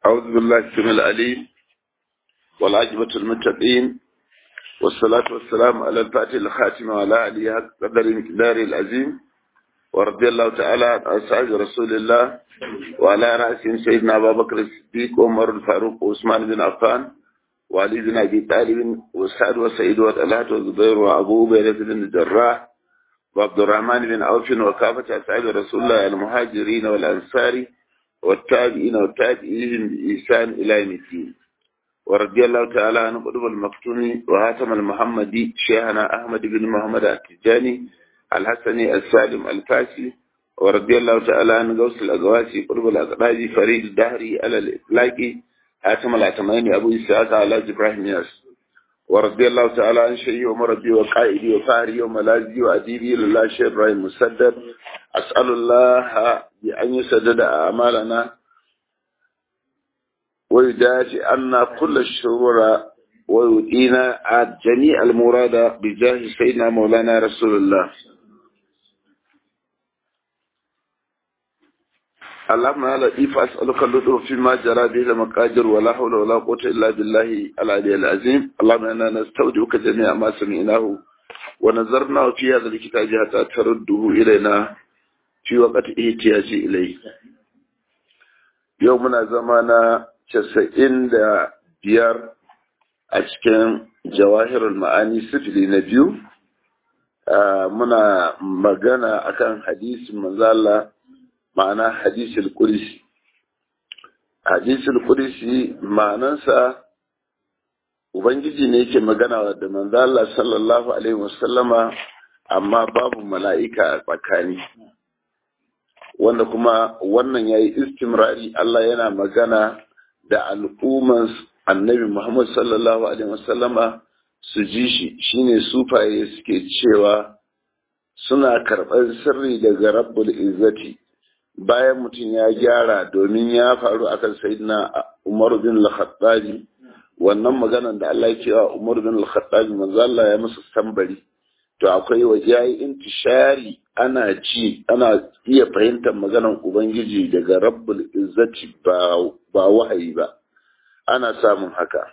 أعوذ بالله السميع العليم والعاجبة المتقين والصلاة والسلام على الفاتح الخاتم وعلى آله حق قدر مقدار العظيم ورضي الله تعالى عن أصحاب رسول الله وعلى رأسهم سيدنا أبا بكر الصديق وعمر الفاروق وعثمان بن عفان وعلي بن أبي طالب وسعد وسعيد وطلحة وزبير وأبو عبيدة بن الجراح وعبد الرحمن بن عوف وكافة أصحاب رسول الله المهاجرين والأنصار والتابعين والتابعين بإحسان إلى يوم الدين ورضي الله تعالى عن قطب المقتون وهاتم المحمدي شيخنا أحمد بن محمد التجاني الحسني السالم الفاسي ورضي الله تعالى عن غوث الأقواسي قطب الأقراج فريد الدهري على الإطلاق هاتم العتمين أبو إسحاق على إبراهيم ياس ورضي الله تعالى عن شيخي ومربي وقائدي وفاري وملاذي وأديبي لله شيخ إبراهيم مسدد أسأل الله بأن يسدد أعمالنا ويدافع عنا كل الشرور ويؤتينا جميع المراد بجاه سيدنا مولانا رسول الله اللهم يا لطيف أسألك اللطف فيما جرى به المقادير ولا حول ولا قوة إلا بالله العلي العظيم اللهم إنا نستودعك جميع ما سمعناه ونظرنا في هذا الكتاب حتى ترده إلينا في وقت احتياج إليه يومنا زمانا casa'in da biyar a cikin jawahirul ma'ani sifili na biyu muna magana akan hadisin manzala ma'ana hadisul qudsi hadisul qudsi ma'anansa ubangiji ne yake magana da manzala sallallahu alaihi wasallama amma babu mala'ika a tsakani wanda kuma wannan yayi istimrari Allah yana magana da al'umman annabi Muhammad sallallahu Alaihi wasallama su ji shi shine sufaye suke cewa suna karɓar sirri daga rabbul izzati bayan mutum ya gyara domin ya faru akan sayyidina Umar bin al-Khattabi wannan maganan da Allah ya cewa Umar bin al-Khattabi manzo Allah ya musu tambari to akwai waje yayi intishari ana ci ana iya fahimtar maganan ubangiji daga rabbul izzati ba ba wahayi ba ana samun haka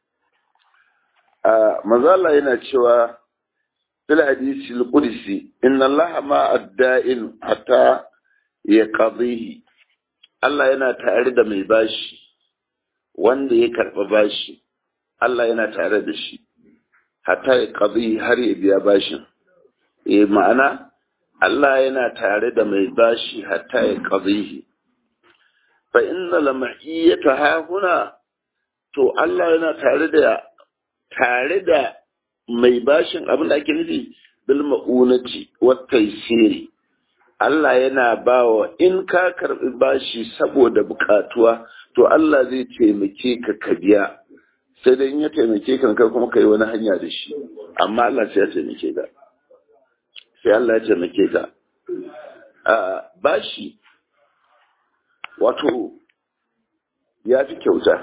manzo Allah yana cewa fil hadisi al-qudsi inna Allah ma adda'in hatta yaqdihi Allah yana tare da mai bashi wanda ya karba bashi Allah yana tare da shi hatta ya qadi har ya biya bashin eh ma'ana Allah yana tare da mai bashi hatta ya qadihi fa inna lama'iyyata ha huna to Allah yana tare da tare da mai bashin abin da ake nufi bil ma'unati wat taysiri Allah yana bawa in ka karbi bashi saboda bukatuwa to Allah zai taimake ka ka biya sai dai in ya taimake ka kai kuma kai wani hanya da shi amma Allah sai ya taimake ka sai Allah ya taimake ka a bashi wato ya fi kyauta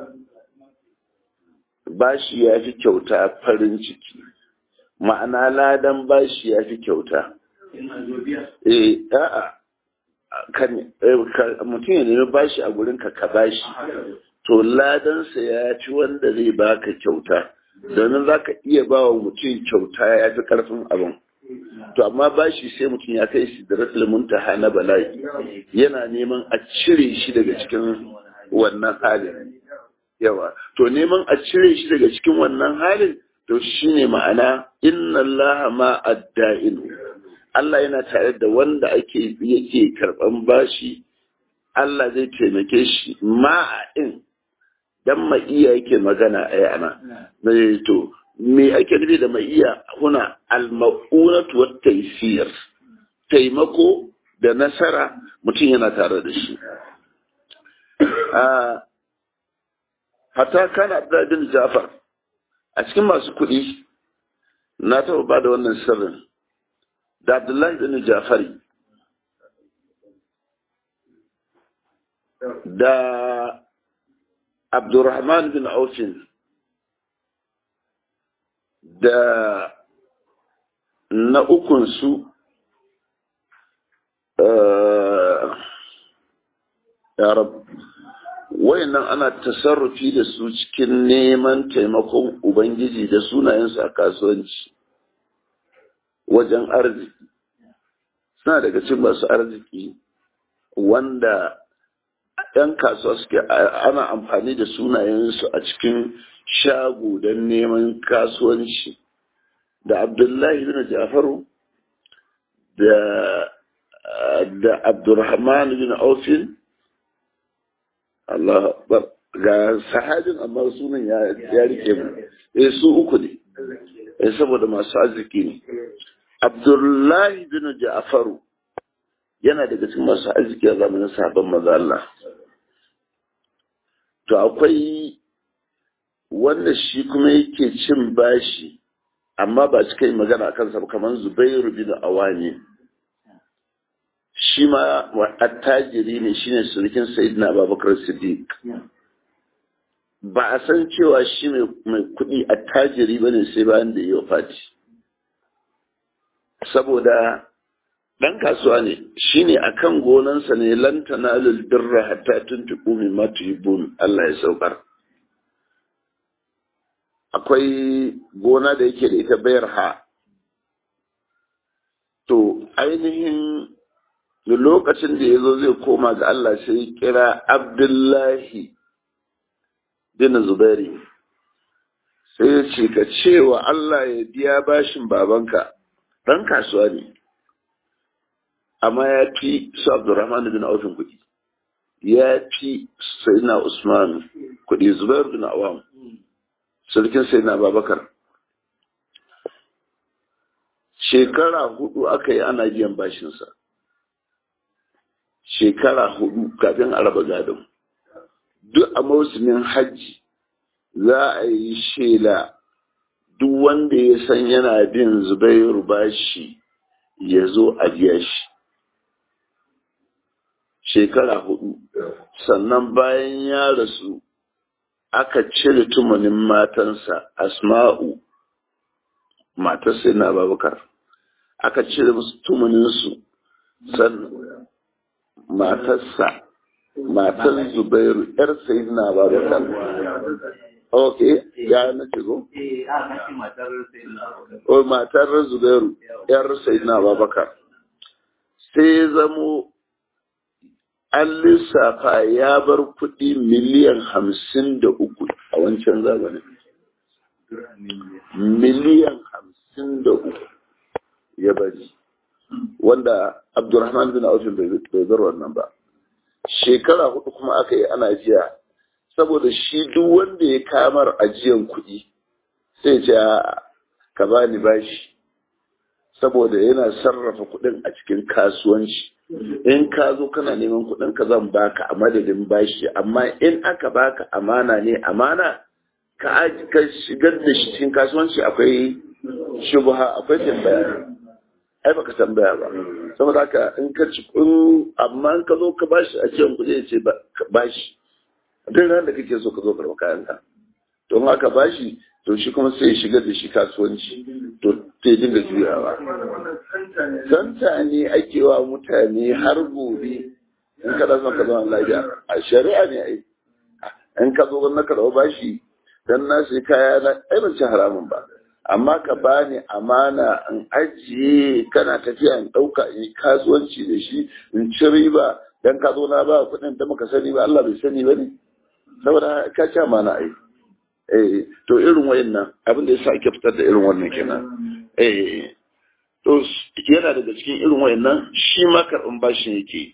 bashi ya fi kyauta farin ciki ma'ana ladan bashi ya fi kyauta eh a'a kan mutum ya nemi bashi a gurin ka ka bashi to ladansa ya ci wanda zai baka kyauta domin za ka iya ba wa mutum kyauta ya fi karfin abin to amma bashi sai mutum ya kai shi da rasul muntaha na bala'i yana neman a cire shi daga cikin wannan halin yawa to neman a cire shi daga cikin wannan halin to shine ma'ana inna Allah ma adda'in Allah yana tare da wanda ake yake karban bashi Allah zai taimake shi ma'a'in dan ma'iya yake magana a yana to me ake nufi da ma'iya huna al-ma'unatu wat taysir taimako da nasara mutum yana tare da shi hatta kana Abdul Jafar a cikin masu kuɗi na taɓa ba da wannan sirrin da Abdullahi bin Jafari da Abdurrahman bin Aufin da na ukunsu ya rab wayannan ana tasarrufi da su cikin neman taimakon ubangiji da sunayensu a kasuwanci wajen arziki suna daga cikin masu arziki wanda 'yan kasuwa suke ana amfani da sunayensu a cikin shago don neman kasuwanci da abdullahi bin jafaru da da abdurrahman bin aufin Allah ga sahabin amma sunan ya rike mu eh su uku ne eh saboda masu arziki ne abdullahi bin jafaru yana daga cikin masu arziki a zamanin sabon maza Allah to akwai wanda shi kuma yake cin bashi amma ba cika yi magana a kansa ba kamar zubairu bin awani shi ma attajiri ne shine surukin sayyidina abubakar siddiq ba a san cewa shi mai kuɗi attajiri bane sai bayan da yi fati saboda ɗan kasuwa ne shi ne a kan gonansa ne lantana birra hatta tuntuɓu min matubun Allah ya saukar akwai gona da yake da ita bayar ha to ainihin da lokacin da ya zo zai koma ga Allah sai kira Abdullahi bin Zubairi sai ya ce ka cewa Allah ya biya bashin babanka ɗan kasuwa ne amma ya fi su Abdurrahman bin Aufin kuɗi ya fi Sayyidina Usman kuɗi Zubair bin Awam sarkin Sayyidina Babakar shekara hudu aka yi ana biyan bashinsa shekara hudu kafin a raba gadon duk a mausumin hajji za a yi shela duk wanda ya san yana bin zubairu bashi ya zo a biya shi shekara hudu sannan bayan ya rasu aka cire tumanin matansa asma'u matarsa yana babakar aka cire musu tumaninsu sannan matarsa matar zubairu yar sayidina babakar ok ya na ce go? o matar zubairu yar sayidina babakar sai zamo an lissafa ya bar kuɗi miliyan hamsin da uku a wancan zamanin miliyan hamsin da uku ya bari wanda abdurrahman bin aufin bai bar wannan ba shekara hudu kuma aka yi ana jiya saboda shi duk wanda ya kamar ajiyan kuɗi sai ce ka bani bashi saboda yana sarrafa kuɗin a cikin kasuwanci in ka zo kana neman kuɗin ka zan baka a madadin bashi amma in aka baka amana ne amana ka shigar da shi cikin kasuwanci akwai shubha akwai tambaya ai baka tambaya ba saboda haka in ka ci in amma in ka zo ka bashi a cikin kuɗi ya ce bashi duk ran da kake so ka zo karɓa kayan ka to in aka bashi to shi kuma sai ya shigar da shi kasuwanci to sai dinga juyawa santa ne ake wa mutane har gobe in ka da son ka zama lafiya a shari'a ne ai in ka zo na karɓa bashi dan na sai kaya na ai ban ci haramun ba amma ka bani amana in ajiye kana tafiya in ɗauka in yi kasuwanci da shi in ci riba dan ka zo na ba kuɗin da muka sani ba Allah bai sani ba ne saboda ka ci amana ai eh to irin wayannan abin da yasa ake fitar da irin wannan kenan eh to yana daga cikin irin wayannan shi ma karɓan bashin yake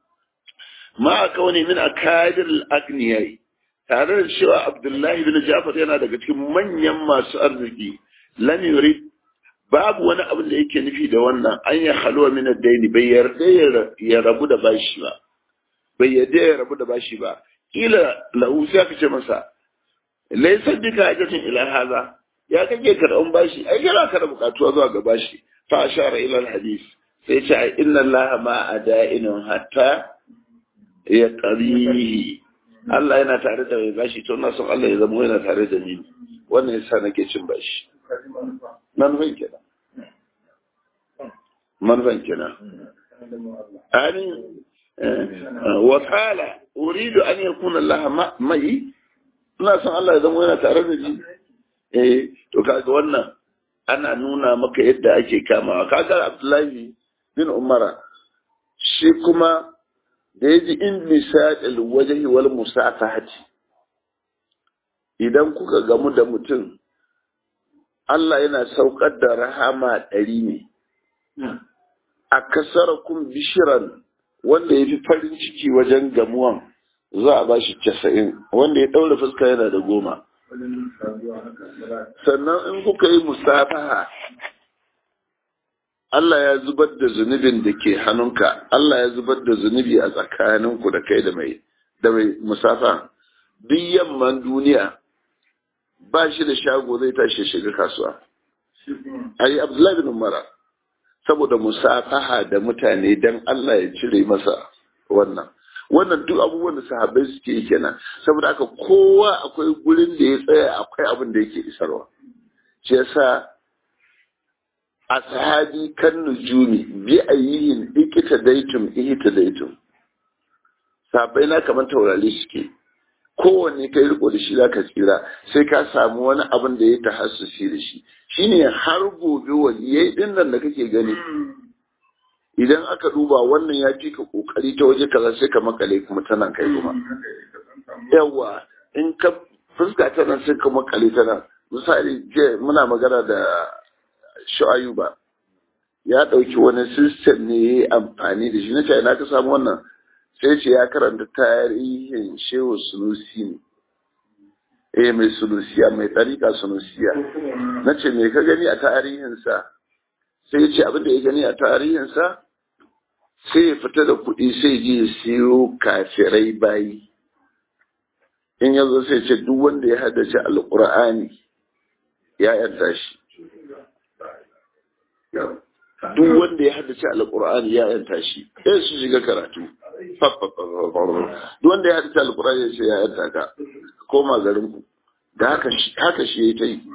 ma aka wani min akadir al-aghniyai tare da cewa Abdullahi bin Jafar yana daga cikin manyan masu arziki lam yurid babu wani abin da yake nufi da wannan an ya halwa min ad-daini bai yarda ya rabu da bashi ba bai yarda ya rabu da bashi ba kila lahu sai ka ce masa laysa bika hajatin ila hadha ya kake karɓan bashi ai yana ka da bukatuwa zuwa ga bashi fa ashara ila al-hadith sai ce inna allaha ma ada'inun hatta ya qarihi Allah yana tare da mai bashi to na son Allah ya zama yana tare da ni wannan yasa nake cin bashi manufan kenan manufan kenan amin wa qala uridu an yakuna Allah mai ina son Allah ya zama yana tare da ni eh to kaga wannan ana nuna maka yadda ake kamawa kaga Abdullahi bin Umara shi kuma da yaji in misadil wajhi wal musafahati idan kuka gamu da mutum Allah yana saukar da rahama ɗari ne a kasarakun bishiran wanda ya fi farin ciki wajen gamuwan za a ba shi casa'in wanda ya ɗaura fuska yana da goma sannan in kuka yi musafaha Allah ya zubar da zunubin da ke hannunka Allah ya zubar da zunubi a tsakaninku da kai da mai da mai musafa duk yamman duniya ba shi da shago zai tashi shiga kasuwa ayi Abdullahi bin Umar saboda musafaha da mutane dan Allah ya cire masa wannan wannan duk abubuwan da sahabbai suke yi kenan saboda haka kowa akwai gurin da ya tsaya akwai abin da yake isarwa shi yasa ashabi kan nujumi bi ayyihin ikita daitum ihita daitum sahabbai na kamar taurari suke kowanne kai riko da shi zaka tsira sai ka samu wani abin da ya tahassusi da shi shine har gobe waliyai din nan da kake gani idan aka duba wannan ya fi ka kokari ta waje kaza sai ka makale kuma ta nan kai kuma yawa in ka fuska ta nan sai ka makale ta nan misali je muna magana da shu'ayuba ya ɗauki wani system ne ya yi amfani da shi na ce na ka samu wannan sai ce ya karanta tarihin shehu sunusi ne eh mai sunusiya mai ɗarika sunusiya na ce me ka gani a tarihinsa sai ya ce abin da ya gani a tarihinsa sai ya fita da kuɗi sai je ya siyo kafirai bayi in ya zo sai ce duk wanda ya haddace alƙur'ani ya yarda shi duk wanda ya haddace alƙur'ani ya yarda shi sai su shiga karatu duk wanda ya haddace alƙur'ani ya ce ya yarda ka koma garin ku da haka shi haka shi ya ta yi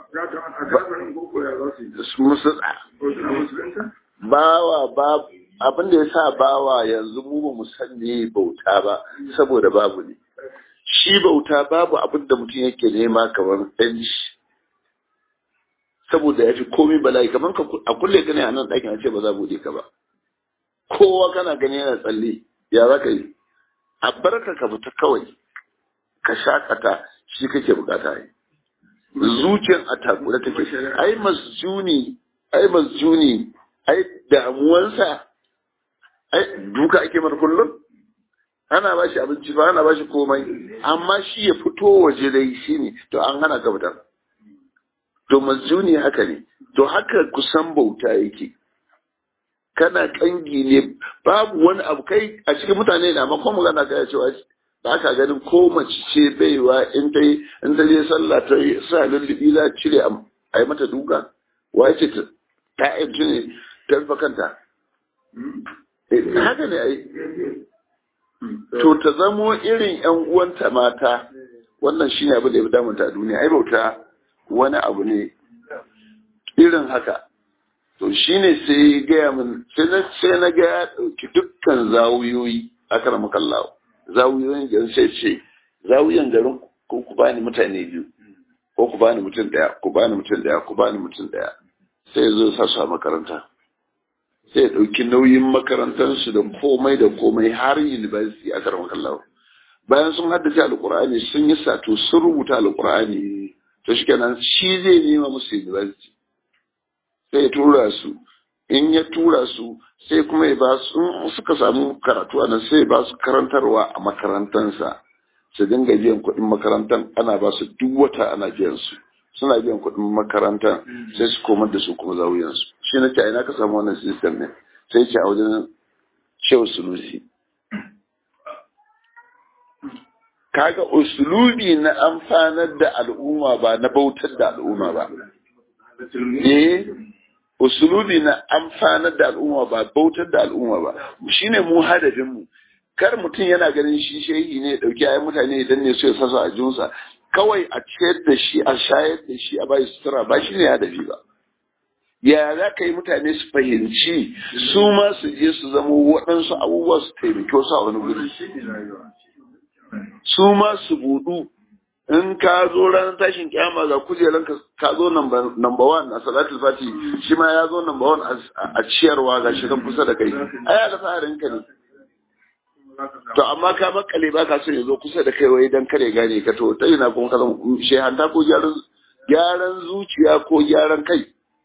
bawa ba abin da ya sa bawa yanzu mu ba mu san ne bauta ba saboda babu ne shi bauta babu abin da mutum yake nema kamar ɗanci saboda ya fi komai bala'i kamar a kulle ka ne a nan ɗakin a ce ba za buɗe ka ba kowa kana gani yana tsalle ya za ka yi a barka ka fita kawai ka shakata shi kake bukata yi zuciyar a takura take ai masjuni ai masjuni ai damuwansa ai duka ake mar kullum ana ba shi abinci ba ana ba shi komai amma shi ya fito waje dai shi ne to an hana ka fitar to masjuni haka ne to haka kusan bauta yake kana kangi ne babu wani abu kai a cikin mutane na makon magana kai cewa ba ka ganin ko mace ce baiwa in ta yi in ta je sallah ta yi sa lullubi za a cire a yi mata duka wace ta ta yanci ne ta rufe kanta haka ne ai to ta zamo irin yan uwanta mata wannan shine abin da ya fi damunta a duniya ai bauta wani abu ne irin haka to shine sai gaya min sai na ga ya ɗauki dukkan zawuyoyi a karamakallahu zawuyoyin garin sai ce zawuyan garin ko ku bani mutane biyu ko ku bani mutum daya ku bani mutum daya ku bani mutum daya sai ya zo sa su a makaranta sai ya ɗauki nauyin makarantarsu da komai da komai har university a karan kallawa bayan sun haddace alkur'ani sun yi sato sun rubuta alkur'ani to shi kenan shi zai nema musu university sai ya tura su in ya tura su sai kuma ya ba su suka samu karatu a nan sai ya ba su karantarwa a makarantansa su dinga biyan kuɗin makarantar ana ba su duk wata ana biyan su suna biyan kuɗin makarantar sai su komar da su kuma zawuyan su shi na ce ina ka samu wannan system ne sai ce a wajen shehu sulusi kaga usulubi na amfanar da al'umma ba na bautar da al'umma ba eh usulubi na amfanar da al'umma ba bautar da al'umma ba shine mu hadafin mu kar mutum yana ganin shi shehi ne dauki ayi mutane idan ne so ya sasa a jinsa kawai a ciyar da shi a shayar da shi a bai sutura ba shine hadafi ba ya za ka yi mutane su fahimci su ma su je su zama waɗansu abubuwa su taimaki wasu a wani guri su ma su budu in ka zo ranar tashin kyama ga kujeran ka zo number one a salatul fati shi ma ya zo number one a ciyarwa ga shi kan kusa da kai ai alfaharin ka ne to amma ka makale ba ka so ya zo kusa da kai wai dan kare gane ka to ta ina kuma ka zama shehanta ko gyaran gyaran zuciya ko gyaran kai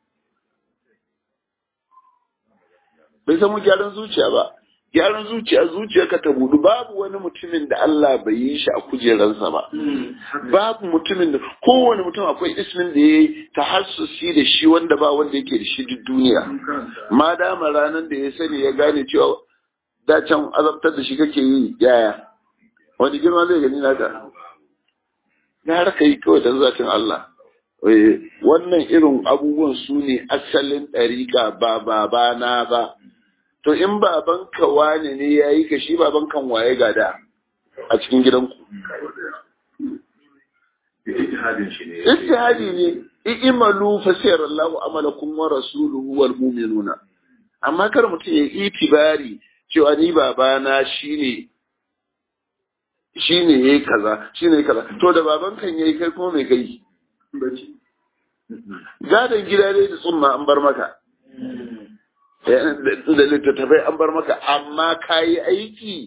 bai samu gyaran zuciya ba gyaran zuciya zuciyarka ta budu babu wani mutumin da Allah bai yi shi a kujeransa ba babu mutumin da kowane mutum akwai ismin da ya yi tahassusi da shi wanda ba wanda yake da shi duk duniya ma dama ranar da ya sani ya gane cewa da can azabtar da shi kake yi yaya wani girma zai gani naka na raka yi kawai don zatin Allah wannan irin abubuwan su ne asalin ɗariƙa ba babana ba to in babanka wane ne ya yi ka shi babankan waye gada a cikin gidanku istihadi ne i'malu fa sayarallahu amalakum wa rasuluhu wal mu'minuna amma kar mutum ya itibari cewa ni babana shine shine yayi kaza shine kaza to da babankan yayi kai kuma me kai gadon gida dai da tsumma an bar maka da littattafai an bar maka amma ka yi aiki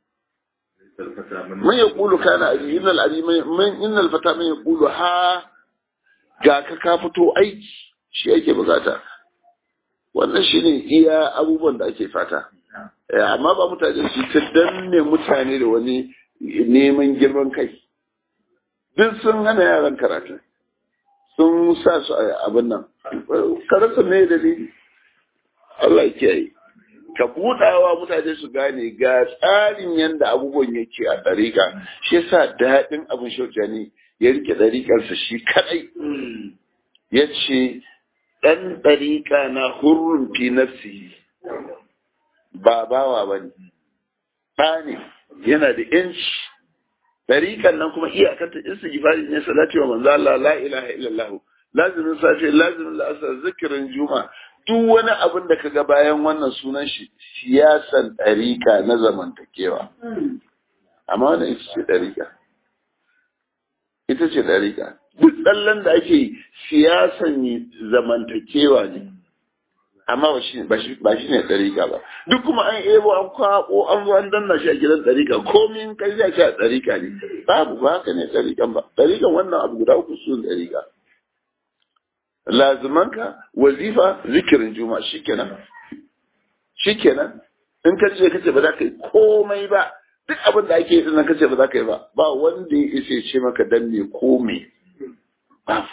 man ya kulu kana abi innal abi man innal fata man ya kulu ha ga ka ka fito aiki shi yake bukata wannan shine iya abubuwan da ake fata amma ba mutane su ta danne mutane da wani neman girman kai duk sun hana yaran karatu sun sa su a abin nan karasa me dalili Allah kiyaye ka buɗawa mutane su gane ga tsarin yadda abubuwan yake a ɗariƙa shi yasa daɗin abin shauja ne ya rike ɗariƙarsa shi kaɗai ya ce ɗan ɗariƙa na hurrun fi nafsi ba bawa ba ne ɗa ne yana da ‘yanci ɗariƙan nan kuma iyakanta istighfari ne salati wa manzo Allah la ilaha illallah lazimin safe lazimin la'asar zikirin juma duk wani abin da kaga bayan wannan sunan shi siyasan ɗarika na zamantakewa amma wannan ita ce ɗarika ita ce ɗarika duk tsallan da ake siyasan zamantakewa ne amma ba shi ne ɗarika ba duk kuma an ebo an kwaɓo an zo an danna shi a gidan ɗarika komin kai zai a ɗarika ne babu ba haka ne ɗarikan ba ɗarikan wannan abu guda uku su ɗarika lazimanka wazifa zikirin juma shikenan shikenan in ka ce kace ba za ka yi komai ba duk abin da ake yi din kace ba za ka yi ba ba wanda ya isa ce maka dan me komai ba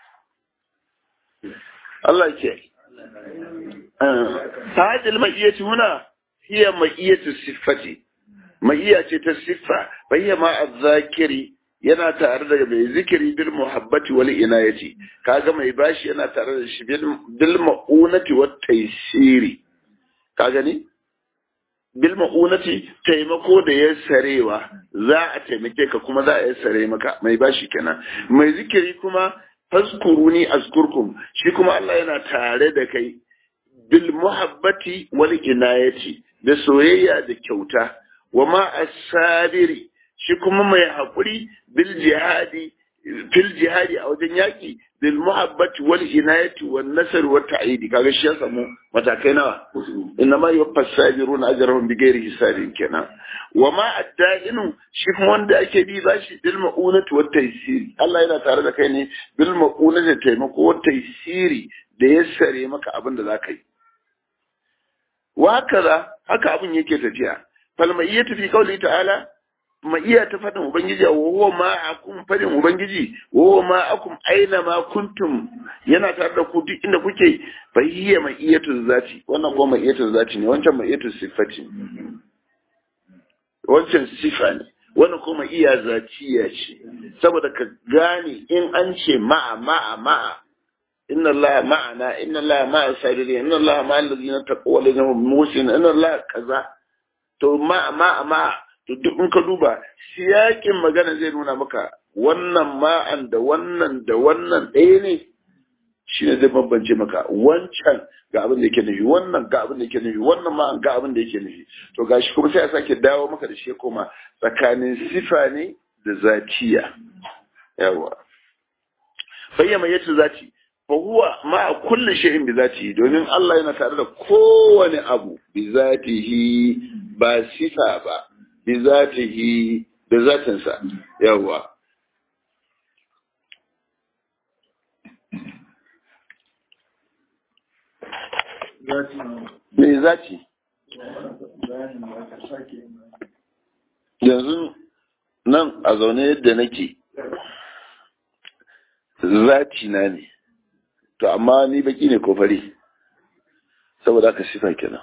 Allah ke hadil ma'iyati huna hiya ma'iyatu siffati ma'iya ce ta siffa bayya ma azzakiri yana tare da mai zikiri bil muhabbati wal inayati kaga mai bashi yana tare da shi bil ma'unati wat taysiri ka gani bil ma'unati taimako da ya sarewa za a taimake ka kuma za a yi sare maka mai bashi kenan mai zikiri kuma fazkuruni azkurkum shi kuma Allah yana tare da kai bil muhabbati wal inayati da soyayya da kyauta wa ma as-sabiri shi kuma mai haƙuri bil jihadi fil jihadi a wajen yaƙi bil muhabbati wal inayati wan nasr wa ta'idi kaga shi ya samu matakai nawa inna ma yuwaffas sabiruna ajrahum bighairi hisabin kenan wa ma adda'inu shi kuma wanda ake bi bashi bil ma'unati wat taysiri Allah yana tare da kai ne bil ma'unati taimako wat taysiri da yassare maka abin da zaka yi wa haka haka abin yake tafiya fal ma'iyatu fi qawli ta'ala ma iya ta faɗin Ubangiji wa huwa ma akum faɗin Ubangiji wa huwa ma akum aina ma kuntum yana tare da ku duk inda kuke fa hiya ma iyatu zati wannan kuma ma iyatu zati ne wancan ma iyatu sifati wancan sifa ne wannan kuma iya zatiya ce saboda ka gane in an ce ma'a ma'a ma'a inna Allah ma'ana inna Allah ma'a sabiri inna Allah ma'a allazina taqaw wa allazina hum musin inna Allah kaza to ma'a ma'a ma'a to duk in ka duba siyakin magana zai nuna maka wannan ma'an da wannan da wannan ɗaya ne shi ne zai bambance maka wancan ga abin da yake nufi wannan ga abin da yake nufi wannan ma ga abin da yake nufi to gashi kuma sai a sake dawo maka da shi koma tsakanin sifa ne da zatiya yawa bayyana yace zati fa huwa ma kulli shay'in bi zatihi domin Allah yana tare da kowane abu bi zatihi ba sifa ba bi zatihi da zatinsa yawa me zati yanzu nan a zaune yadda nake zati na ne to amma ni baki ne ko fari saboda aka sifa kenan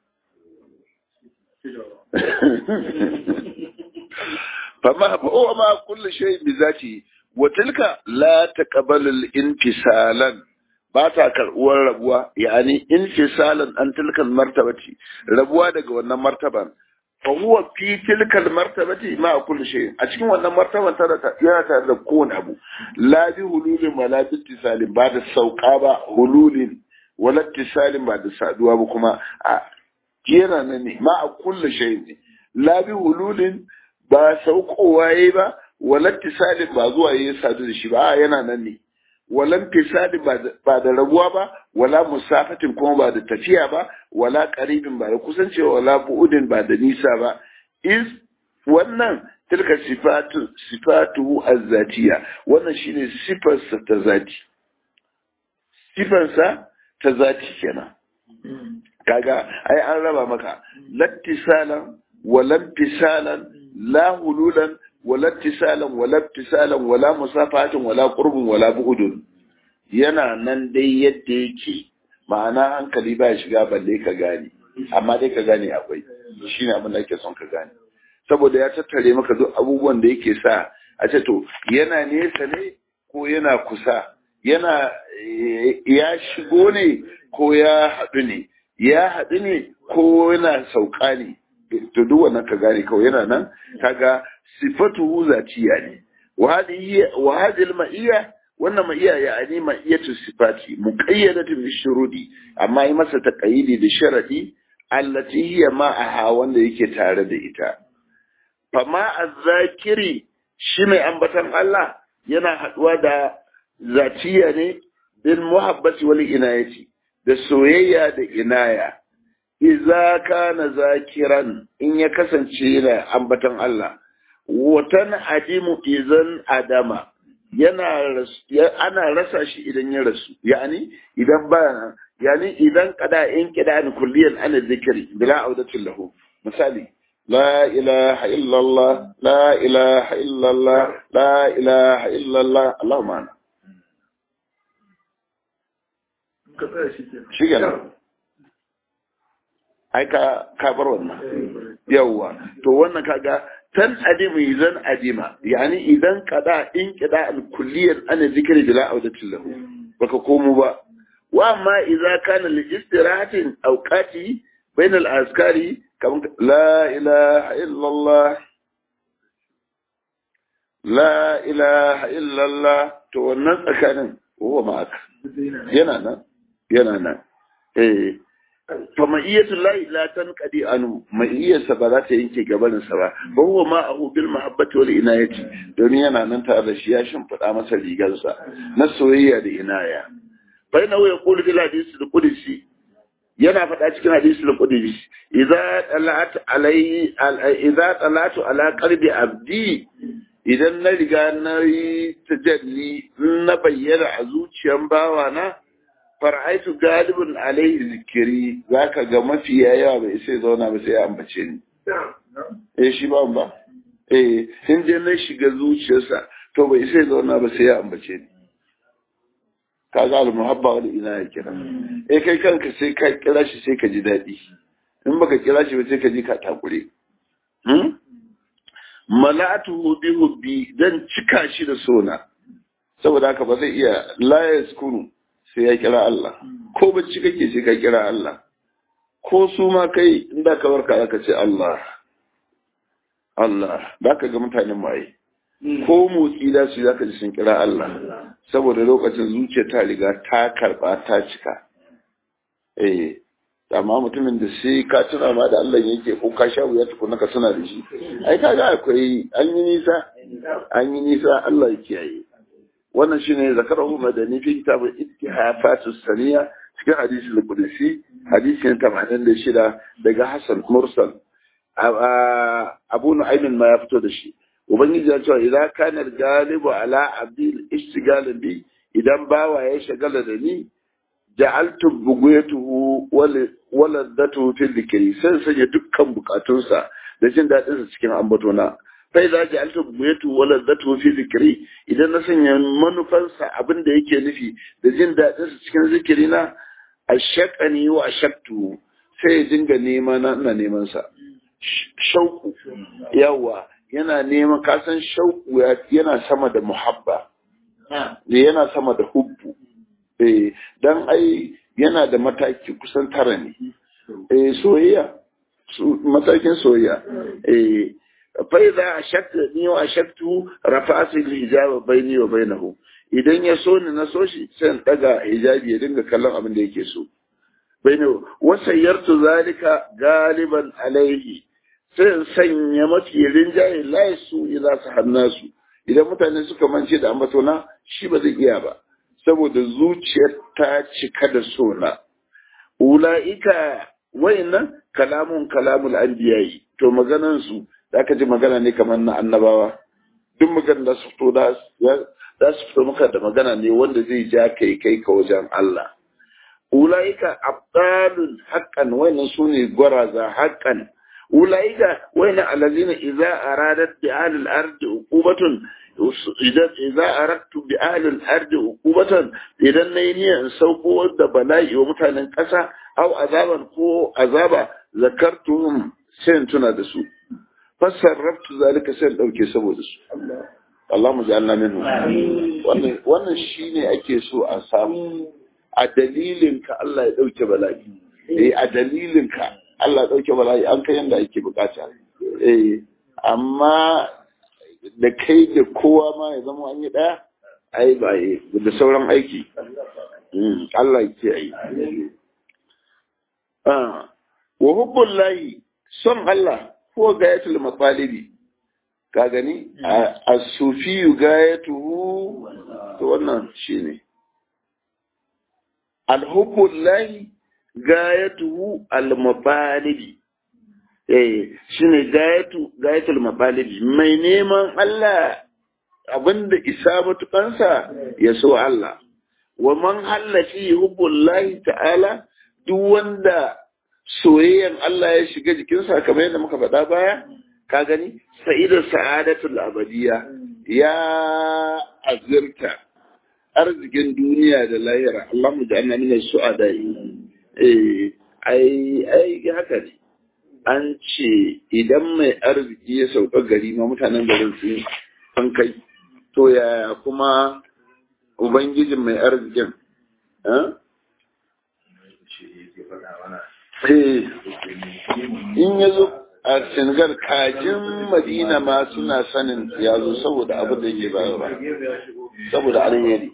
fama fa'o ma kullu shay bi zati wa tilka la taqbalu al-infisalan ba ta karɓuwar rabuwa yani infisalan an tilkal martabati rabuwa daga wannan martaban fa huwa fi tilkal martabati ma kullu shay a cikin wannan martaban tana yana tare da kowane abu la bi hululin wala bi ittisalin ba da sauka ba hululin wala ittisalin ba da saduwa ba kuma a yana nan ne ma kullu shay ne la bi hululin ba saukowa yayi ba wala ittisalin ba zuwa yayi sadu da shi ba yana nan ne walan fisadi ba da rabuwa ba wala musafatin kuma ba da tafiya ba wala qaribin ba da kusancewa wala bu'udin ba da nisa ba is wannan tilka sifatu sifatuhu azzatiya wannan shine sifarsa ta zati sifarsa ta zati kenan kaga ai an raba maka lattisalan walan fisalan la hululan wala tisalan wala tisalan wala musafahatin wala qurbun wala bu'udun yana nan dai yadda yake ma'ana hankali ba shiga balle ka gane amma dai ka gane akwai shine abin da ake son ka gane saboda ya tattare maka duk abubuwan da yake sa a ce to yana nesa ne ko yana kusa yana ya shigo ne ko ya haɗu ne ya haɗu ne ko yana sauka ne to duk wannan ka gane kawai yana nan kaga sifatuhu zatiya ne wa hadhihi wa hadhihi al-ma'iyya wannan ma'iyya yani ma'iyatu sifati muqayyadatun bi shurudi amma yi masa taqayidi da sharadi allati hiya ma'aha wanda yake tare da ita fama az-zakiri shi mai ambatan Allah yana haduwa da zatiya ne bil muhabbati wal inayati da soyayya da inaya iza kana zakiran in ya kasance yana ambatan Allah watan adimu izan adama yana ana rasa shi idan ya rasu yani idan ba yani idan kada in kidan kulliyan ana zikri bila audatin lahu misali la ilaha illallah la ilaha illallah la ilaha illallah Allahumma ana shi kenan ai ka ka bar wannan yawwa to wannan kaga tan adima idan adima yani idan kada in kida al kulliyan ana zikri bila audatin lahu baka komo ba wa amma idza kana li istirahatin awqati bain al azkari kaman la ilaha illa allah la ilaha illa allah to wannan tsakanin huwa ma'aka yana nan yana nan eh fa ma'iyyatu lahi la tanqadi anu ma'iyyarsa ba za ta yanke gabanin sa ba ba huwa ma ahu bil mahabbati wal inayati don yana nan tare da shi ya shimfiɗa masa rigarsa na soyayya da inaya fa ina ya qulu bil hadisi al qudsi yana faɗa cikin hadisi al qudsi idza talat alai idza talatu ala qalbi abdi idan na riga na yi tajalli na bayyana a zuciyan bawana far'aitu galibin alaihi zikiri za ka ga mafi yawa bai sai zauna ba sai ya ambace ni eh shi ba ba eh in je na shiga zuciyarsa to bai sai zauna ba sai ya ambace ni ka ga almuhabba wal ina ya kira eh kai kanka sai ka kira shi sai ka ji daɗi in baka kira shi ba sai ka ji ka takure hmm? mala'atuhu bi hubbi dan cika shi da sona saboda haka ba zai iya la yaskuru sai ya kira Allah ko bacci kake sai ka kira Allah ko su ma kai inda ka barka aka ce Allah Allah da ka ga mutanen maye ko motsi da su zaka ji sun kira Allah saboda lokacin zuciya ta riga ta karba ta cika eh amma mutumin da sai ka tuna ma da Allah yake ko ka sha wuya tukuna ka tuna da shi ai kaga akwai an yi nisa an yi nisa Allah ya kiyaye wannan shine zakarahu madani fi kitab ittihafatus saniya cikin hadisi al-qudsi hadisi na 86 daga Hassan Mursal Abu Nu'aym ma ya fito da shi ubangiji ya ce idan kana galibu ala abdil istigal bi idan bawa ya shagala da ni ja'altu buguyatuhu waladdatu fil dhikri sai sanya dukkan bukatunsa da jin dadin sa cikin ambatona fa idza ja'altu buguyatuhu waladdatu fil dhikri idan na sanya manufansa abin da yake nufi da jin dadin sa cikin zikiri na ashaqani wa ashaqtu sai ya dinga nema na ina neman sa shauku yawa yana neman kasan shauku yana sama da muhabba yana sama da hubbu eh dan ai yana da mataki kusan tara ne eh soyayya matakin soyayya eh fa idza ashakta ni wa ashaktu rafa'at al-hijab bayni wa bainahu idan ya so ni na so shi sai in daga hijabi ya dinga kallon abin da yake so bayni wa sayyartu zalika galiban alaihi sai in sanya mafi rinjaye la su idza sahannasu idan mutane suka mance da ambatona shi ba zai iya ba saboda zuciyar ta cika da sona. Ula'ika wayannan kalamun kalamul anbiyayi to maganan su da aka ji magana ne kamar na annabawa duk magana da su fito da za su fito maka da magana ne wanda zai ja kai kai ka wajen Allah. Ula'ika abdalun haqqan wayannan su ne gwaraza haqqan ula'ika wayannan alazina idza aradat bi ahlil ardi uqubatun idan arattu bi ahlil ardi uqubatan idan nayi niyyar in sauko da bala'i wa mutanen ƙasa au azaban ko azaba zakartuhum sai in tuna da su fassarraftu zalika sai in dauke saboda su Allah mu ja'alna minhu wannan wannan shine ake so a samu a dalilin ka Allah ya dauke bala'i eh a dalilin ka Allah ya dauke bala'i an kai yanda ake bukata eh amma da kai da kowa ma ya zama an yi ɗaya ai ba yi da sauran aiki Allah ke yi wa hubbun layi son Allah ko gayatul matsalibi ka gani a sufiyu gayatuhu to wannan shi ne alhubbun layi gayatuhu al-mabalibi eh shine gayatu gayatul mabalibi mai neman Allah abinda isa matukansa ya so Allah wa man hallafi hubbullahi ta'ala duk wanda soyayyan Allah ya shiga jikinsa kamar yadda muka faɗa baya ka gani sa'ida sa'adatul abadiya ya azirta arzikin duniya da lahira Allah mu ja'alna min as-su'ada eh ai ai haka ne an ce idan mai arziki ya sauka gari ma mutanen garin su an kai to yaya kuma ubangijin mai arzikin in ya zo a senegal kajin madina ma suna sanin ya zo saboda abin da yake bayarwa saboda alheri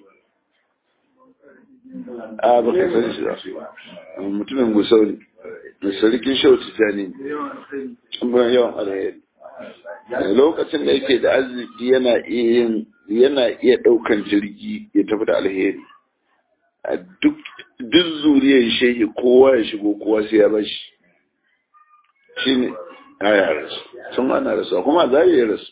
a baka san shi ba mutumin gusau ne da sarkin shauci jani ban yawan alheri lokacin da yake da arziki yana iya yana iya daukan jirgi ya tafi da alheri duk duk zuriyar shehi kowa ya shigo kowa sai ya bashi shi ne a ya rasu sun ana rasu kuma a zari ya rasu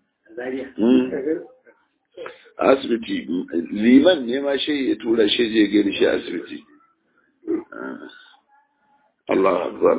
asibiti liman ne ma shehi ya tura shi je gani shi asibiti Allah akbar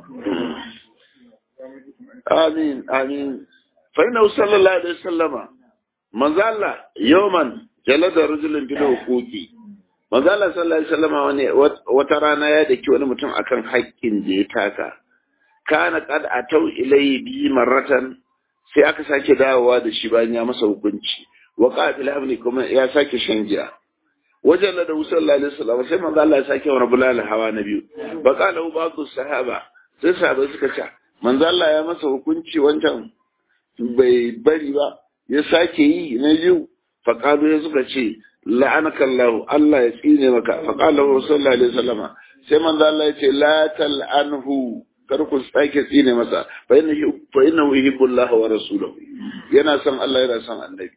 amin amin fa inna sallallahu alaihi wasallama manzo Allah yawman jalada rajulun bil huquqi manzo Allah sallallahu alaihi wasallama wani wata rana ya daki wani mutum akan haƙƙin da ya taka kana qad atau ilayhi bi marratan sai aka sake dawowa da shi bayan ya masa hukunci wa qatil amni kuma ya sake shan giya wajen da sallallahu alaihi wasallam sai manzo Allah ya sake wa bulal hawa na biyu ba qala ba'du sahaba sai sahabbai suka ce manzo Allah ya masa hukunci wancan bai bari ba ya sake yi na biyu faƙalu ya suka ce la'anaka Allah Allah ya tsine maka faƙala Rasulullah alaihi wasallama sai manzo Allah ya ce la tal'anhu kar ku sake tsine masa fa inna fa inna yuhibbu Allah wa rasuluhu yana son Allah yana son annabi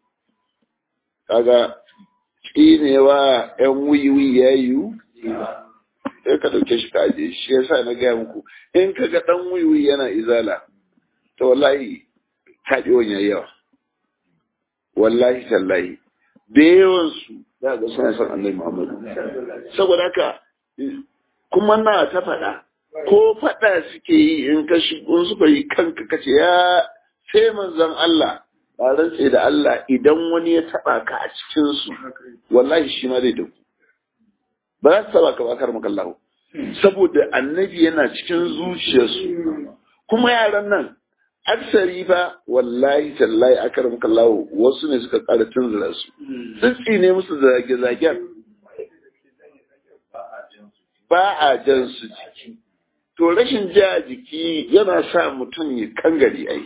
kaga tsinewa ƴan wiwi yayu sai ka dauke shi ka aje shi yasa na gaya muku in kaga dan wiwi yana izala to wallahi kaɗewan yayi yawa wallahi tallahi da yawansu za ga suna son annabi Muhammadu saboda haka kuma na ta faɗa ko faɗa suke yi in ka shigo suka yi kanka kace ya sai manzon Allah ba rantse da Allah idan wani ya taɓa ka a cikin su wallahi shi ma zai dauku ba za su taɓa ka ba kar maka Allah saboda annabi yana cikin zuciyarsu kuma yaran nan aksari fa wallahi tallahi akaram kallahu wasu ne suka ƙara tunzura su tsitsi ne musu zage-zagen ba a jan su jiki to rashin ja jiki yana sa mutum ya kangare ai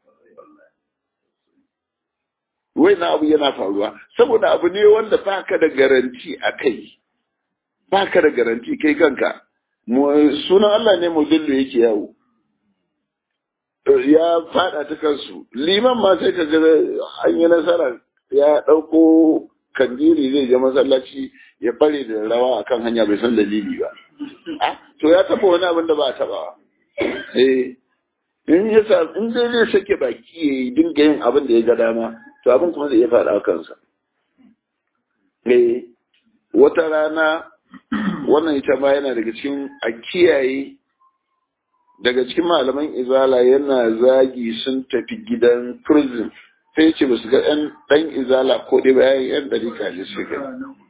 wai na abu yana faruwa saboda abu ne wanda baka da garanti a kai baka da garanti kai kanka sunan Allah ne mudillu yake yawo ya fada ta kansu liman ma sai ka ga an yi nasara ya ɗauko kandiri zai je masallaci ya bare da rawa akan hanya bai san dalili ba to ya taba wani abin da ba a taba eh in ya sa in dai zai sake baki ya yi dinga yin abin da ya ga dama to abin kuma zai iya fada a kansa eh wata rana wannan ita ma yana daga cikin a kiyaye daga cikin malaman izala yana zagi sun tafi gidan prison sai ce ba su ga ɗan ɗan izala ko dai bayan yan ɗari kaji su ga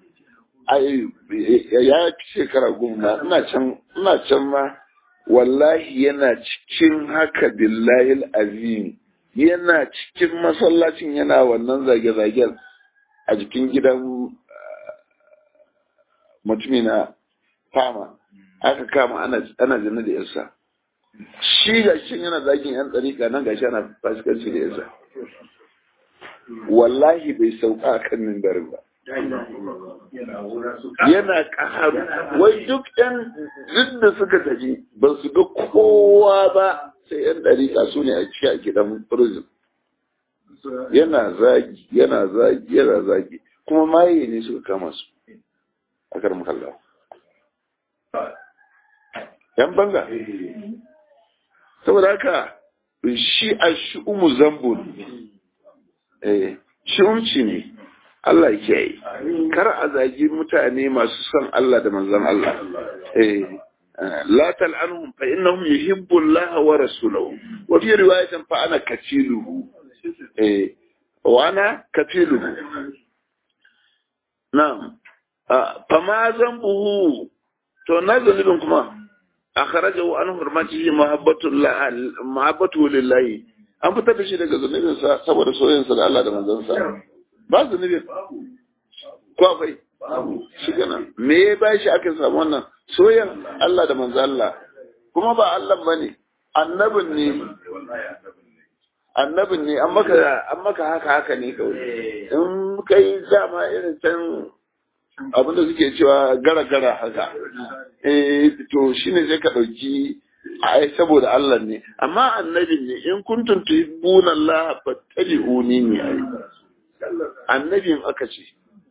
ya fi shekara goma ina can ina can ma wallahi yana cikin haka billahi azim yana cikin masallacin yana wannan zage-zagen a jikin gidan mutumi na fama aka kama ana jana da yasa shi ga shi yana zagin yan tsarika nan gashi ana fasikanci da yasa wallahi bai sauka a kan mimbarin ba yana ƙaharu wai duk yan duk da suka tafi ba su ga kowa ba sai yan ɗarika su ne a ciki a gidan prison yana zagi yana zagi yana zagi kuma maye ne suka kama su a karin kalla yan banga saboda haka shi a shi'umu zambun eh shi'umci ne Allah ke yi kar a zagi mutane masu son Allah da manzon Allah eh la tal'anhum fa innahum yuhibbu Allah wa rasulahu wa fi riwayatin fa ana katiluhu eh wa ana katiluhu na'am fa ma zambuhu to na zalibin kuma akhrajahu an hurmatihi mahabbatullah mahabbatu lillahi an fitar da shi daga zunubin sa saboda soyayyen sa da Allah da manzon sa ba zunubin ko akwai shi kana me ya ba shi aka samu wannan soyayyen Allah da manzon Allah kuma ba Allah bane annabin ne annabin ne an maka an maka haka haka ne kawai in kai dama irin can abinda suke cewa gara-gara haka eh to shine sai ka dauki ai saboda Allah ne amma annabin ne in kuntum tuhibbuna Allah fattabi'uni ne ai annabin aka ce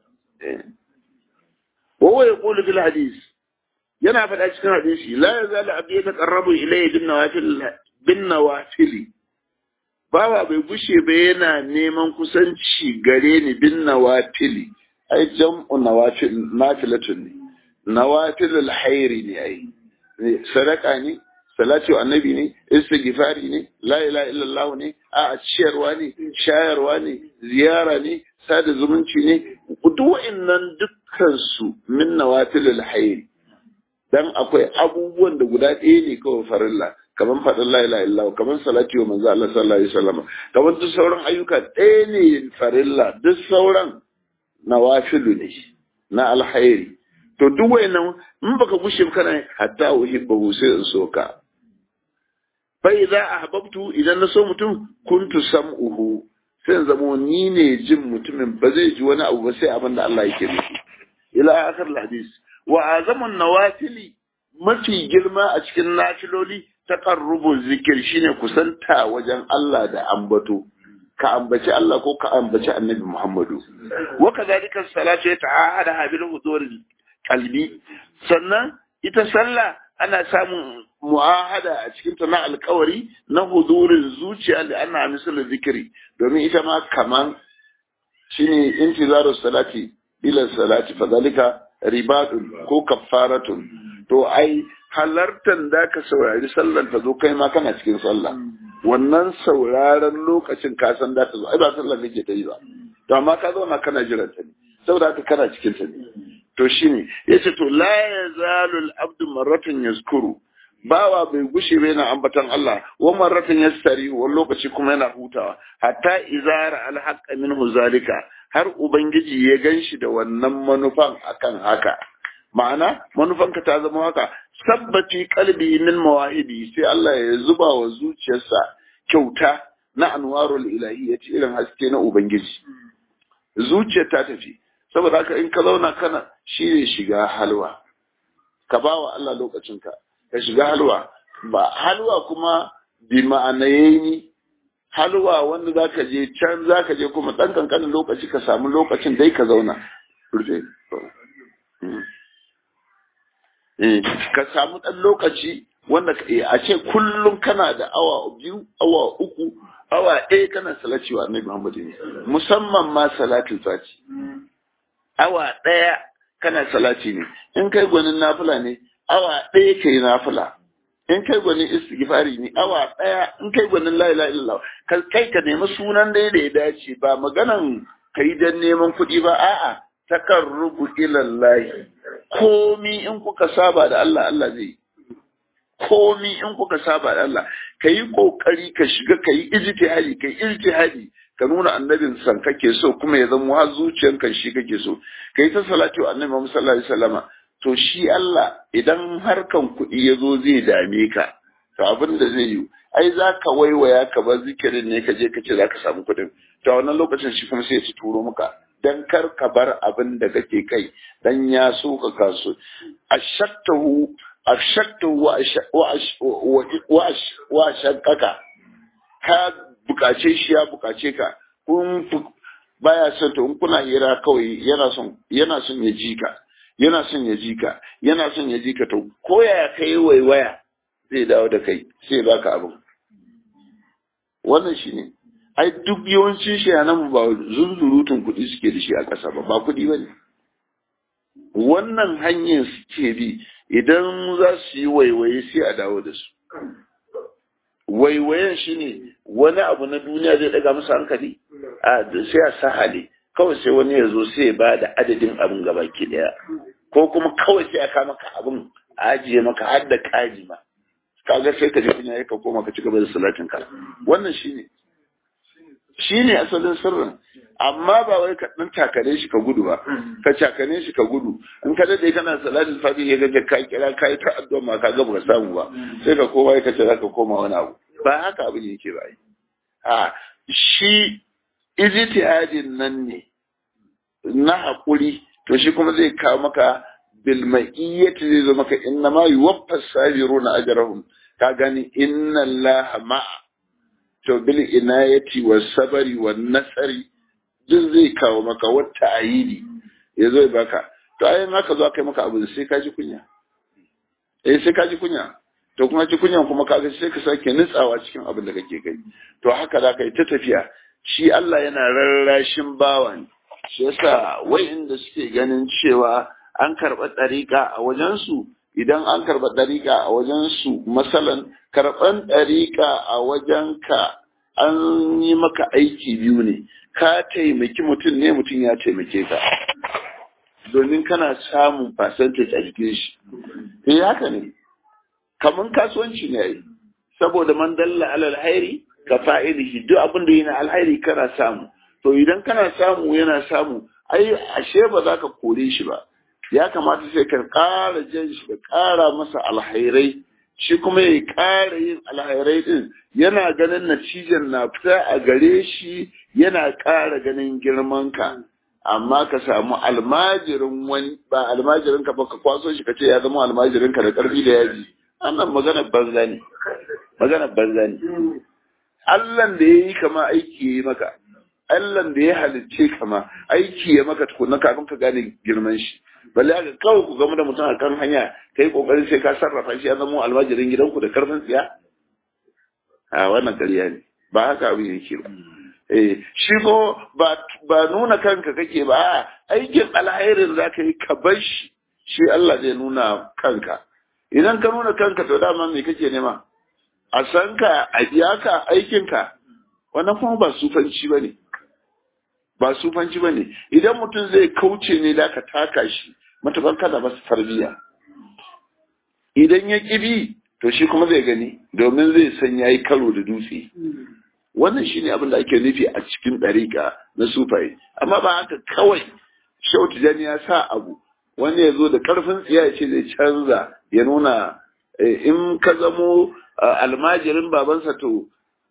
wa huwa yaqulu fil hadith yana faɗa cikin hadisi la yazalu abdi yataqarrabu ilayya bin nawafil bin nawafili bawa bai gushe ba yana neman kusanci gare ni bin nawafili ai jam'u nawafil nafilatun ne nawafilul hairi ne ai sadaka ne salati wa annabi ne istighfari ne la ilaha illallah ne a ciyarwa ne shayarwa ne ziyara ne sada zumunci ne duk wa'annan dukkan su min nawafilul hairi dan akwai abubuwan da guda ɗaya ne kawai farilla kamar faɗin la ilaha illallah kamar salati wa manzo Allah sallallahu alaihi wasallam kamar duk sauran ayyuka ɗaya ne farilla duk sauran nawafilu ne na alhairi to duk wayannan in baka gushe kana hatta uhibbu sai in so ka fa idza ahbabtu idan na so mutum kuntu sam'uhu sai zamo ni ne jin mutumin ba zai ji wani abu ba sai abin da Allah yake nufi ila akhir hadis wa azamun nawafili mafi girma a cikin nafiloli taqarrubu zikir shine kusanta wajen Allah da ambato ka ambaci Allah ko ka ambaci Annabi Muhammadu wa kadhalika salatu ta'ahada bil hudur qalbi sannan ita sallah ana samun mu'ahada a cikin ta na alkawari na hudurin zuciya da ana misalin zikiri domin ita ma kaman shine intizaru salati ila salati fadhalika ribadun ko kaffaratun to ai halartan da ka saurari sallan ta zo kai ma kana cikin sallah wannan sauraron lokacin ka san da ta zo ai ba sallan kake ta yi ba to amma ka zauna kana jiran ta ne saboda haka kana cikin ta ne to shine yace to la yazalu al-abdu marratan yazkuru bawa bai gushe ba yana ambatan Allah wa marratan yastari wani lokaci kuma yana hutawa hatta izara al-haqqa minhu zalika har ubangiji ya ganshi da wannan manufan akan haka ma'ana manufanka ta zama haka sabbati qalbi min mawahidi sai Allah ya zuba wa zuciyarsa kyauta na anwarul ilahiyyati irin haske na ubangiji zuciyar ta tafi saboda haka in ka zauna kana shi ne shiga halwa ka ba wa Allah lokacinka ka shiga halwa ba halwa kuma bi ma'anayi halwa wanda za ka je can za ka je kuma ɗan kankanin lokaci ka samu lokacin dai ka zauna rufe ka samu ɗan lokaci wanda a ce kullum kana da awa biyu awa uku awa ɗaya kana salati wa annabi Muhammadu ne musamman ma salatul fati awa ɗaya kana salati ne in kai gwanin nafila ne awa ɗaya kai nafila in kai gwanin istighfari ne awa ɗaya in kai gwanin la ilaha illallah kai ka nemi sunan da ya dace ba maganan kai dan neman kuɗi ba a'a takarrubu ila Allah komi in kuka saba da Allah Allah zai komi in kuka saba da Allah kayi kokari ka shiga kayi ijtihadi kai ijtihadi ka nuna annabin san kake so kuma ya zama har zuciyanka shi kake so kai ta salatu annabi Muhammad sallallahu alaihi wasallama to shi Allah idan harkan kuɗi ya zo zai dame ka to abin da zai yi ai za ka waiwaya ka bar zikirin ne ka je ka ce za ka samu kuɗin to a wannan lokacin shi kuma sai ya ci turo maka dan kar ka bar abin da kake kai dan ya so ka kaso ashaktahu ashaktahu wa wa shakkaka ka bukace shi ya bukace ka kun baya son to in kuna hira kawai yana son yana son ya ji ka yana son ya ji ka yana son ya ji ka to ko ya kai waiwaya zai dawo da kai sai baka abin wannan shine ai duk yawancin shayanan ba zunzurutun kuɗi suke da shi a ƙasa ba ba kuɗi ba ne wannan hanyar suke bi idan za su yi waiwaye sai a dawo da su waiwayen shi ne wani abu na duniya zai daga musu hankali a sai a sahale kawai sai wani ya zo sai ya ba da adadin abin gaba ke daya ko kuma kawai sai a kama ka abin a ajiye maka har da kaji ma kaga sai ka je kunya ka koma ka ci gaba da salatin ka wannan shine shine asalin sirrin amma ba wai ka dan takare shi ka gudu ba ka takane shi ka gudu in ka dade kana salatin fati ya ga ka kira kai ta addu'a ma ka ga ba samu ba sai ka koma ka ce zaka koma wani abu ba haka abin yake ba a shi ijtihadin nan ne na hakuri to shi kuma zai kawo maka bil ma'iyyati zai zo maka inna ma yuwaffas sabiruna ajrahum ka gani inna allaha ma'a to bil inayati was sabari wan nasari duk zai kawo maka wata ayidi ya zo baka to ayin haka zo kai maka abu sai ka ji kunya eh sai ka ji kunya to kuma ji kunyan kuma kaga sai ka sake nutsawa cikin abin da kake kai to haka za ka yi ta tafiya shi Allah yana rarrashin bawa ne shi yasa wayanda suke ganin cewa an karɓa ɗariƙa a wajensu idan an karɓa ɗariƙa a wajensu masalan karɓan ɗariƙa a wajenka an yi maka aiki biyu ne ka taimaki mutum ne mutum ya taimake ka domin kana samun percentage a jikin shi eh haka ne kaman kasuwanci ne ai saboda man dalla alal hairi ka fa'ilihi duk abin da yana alhairi kana samu to idan kana samu yana samu ai ashe ba za ka kore shi ba ya kamata sai ka ƙara jan shi da ƙara masa alhairai shi kuma ya ƙara yin alhairai din yana ganin natijan na fita a gare shi yana ƙara ganin girman ka amma ka samu almajirin wani ba almajirin ka ba ka kwaso shi ka ce ya zama almajirin ka da ƙarfi da yaji annan magana banza ne magana banza ne Allahn da ya yi kama aiki ya yi maka Allahn da ya halicce kama aiki ya maka tukuna kafin ka gane girman shi balle aka kawai ku gama da mutum a kan hanya ka yi kokarin sai ka sarrafa shi ya zama almajirin gidanku da karfin tsiya a wannan ƙarya ne ba haka abin yake ba eh shi ko ba ba nuna kanka kake ba aikin alhairin za ka yi ka bar shi shi Allah zai nuna kanka idan ka nuna kanka to dama me kake nema a san ka a biya ka aikinka wannan kuma ba sufanci ba ne ba sufanci ba ne idan mutum zai kauce ne da ka taka shi matakan kada masa tarbiyya idan ya ƙibi to shi kuma zai gani domin zai san ya yi karo da dutse wannan shi ne abin da ake nufi a cikin ɗariƙa na sufaye amma ba haka kawai shautu jani ya sa abu wani ya zo da ƙarfin tsiya ya ce zai canza ya nuna in ka zamo almajirin babansa to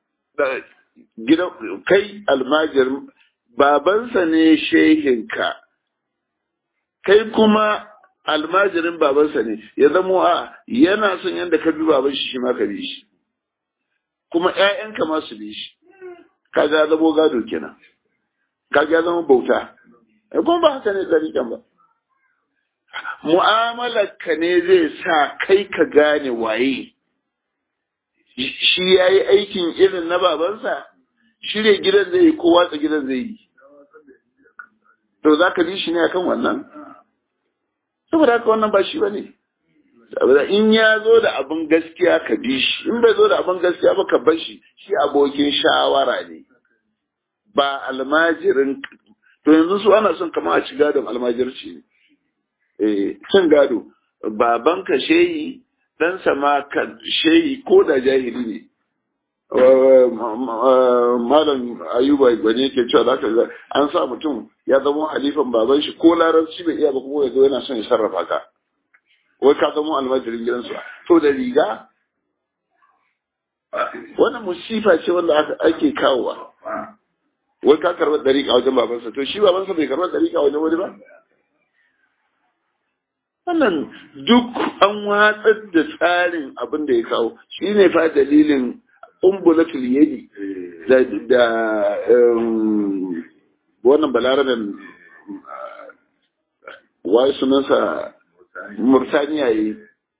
kai almajirin babansa ne shehinka kai kuma almajirin babansa ne ya zamo a yana son yadda ka bi baban shi shi ma ka bi shi kuma ƴaƴanka ma su bi shi kaga ya zamo gado kenan kaga ya zama bauta kuma ba haka ne tsarikan ba mu'amalarka ne zai sa kai ka gane waye shi ya yi aikin irin na babansa shirya gidan zai yi ko watsa gidan zai yi to za ka bi shi ne akan wannan saboda haka wannan ba shi ba ne saboda in ya zo da abin gaskiya ka bi shi in bai zo da abin gaskiya ba ka bar shi shi abokin shawara ne ba almajirin to yanzu su ana son kama a ci gadon almajirci ne eh cin gado babanka shehi ɗansa ma kan shehi ko da jahili ne malam ayuba gwani yake cewa za ka an sa mutum ya zama halifan baban shi ko larabci bai iya ba kuma ya zo yana son ya sarrafa ka wai ka zama almajirin gidansu to da riga wannan musifa ce wanda ake kawowa wai ka karɓar dariƙa wajen babansa to shi babansa bai karɓar dariƙa wajen wani ba wannan duk an watsar da tsarin abin da ya kawo shi ne fa dalilin umbulatul yadi da da wannan balaraben wai sunansa murtaniya yi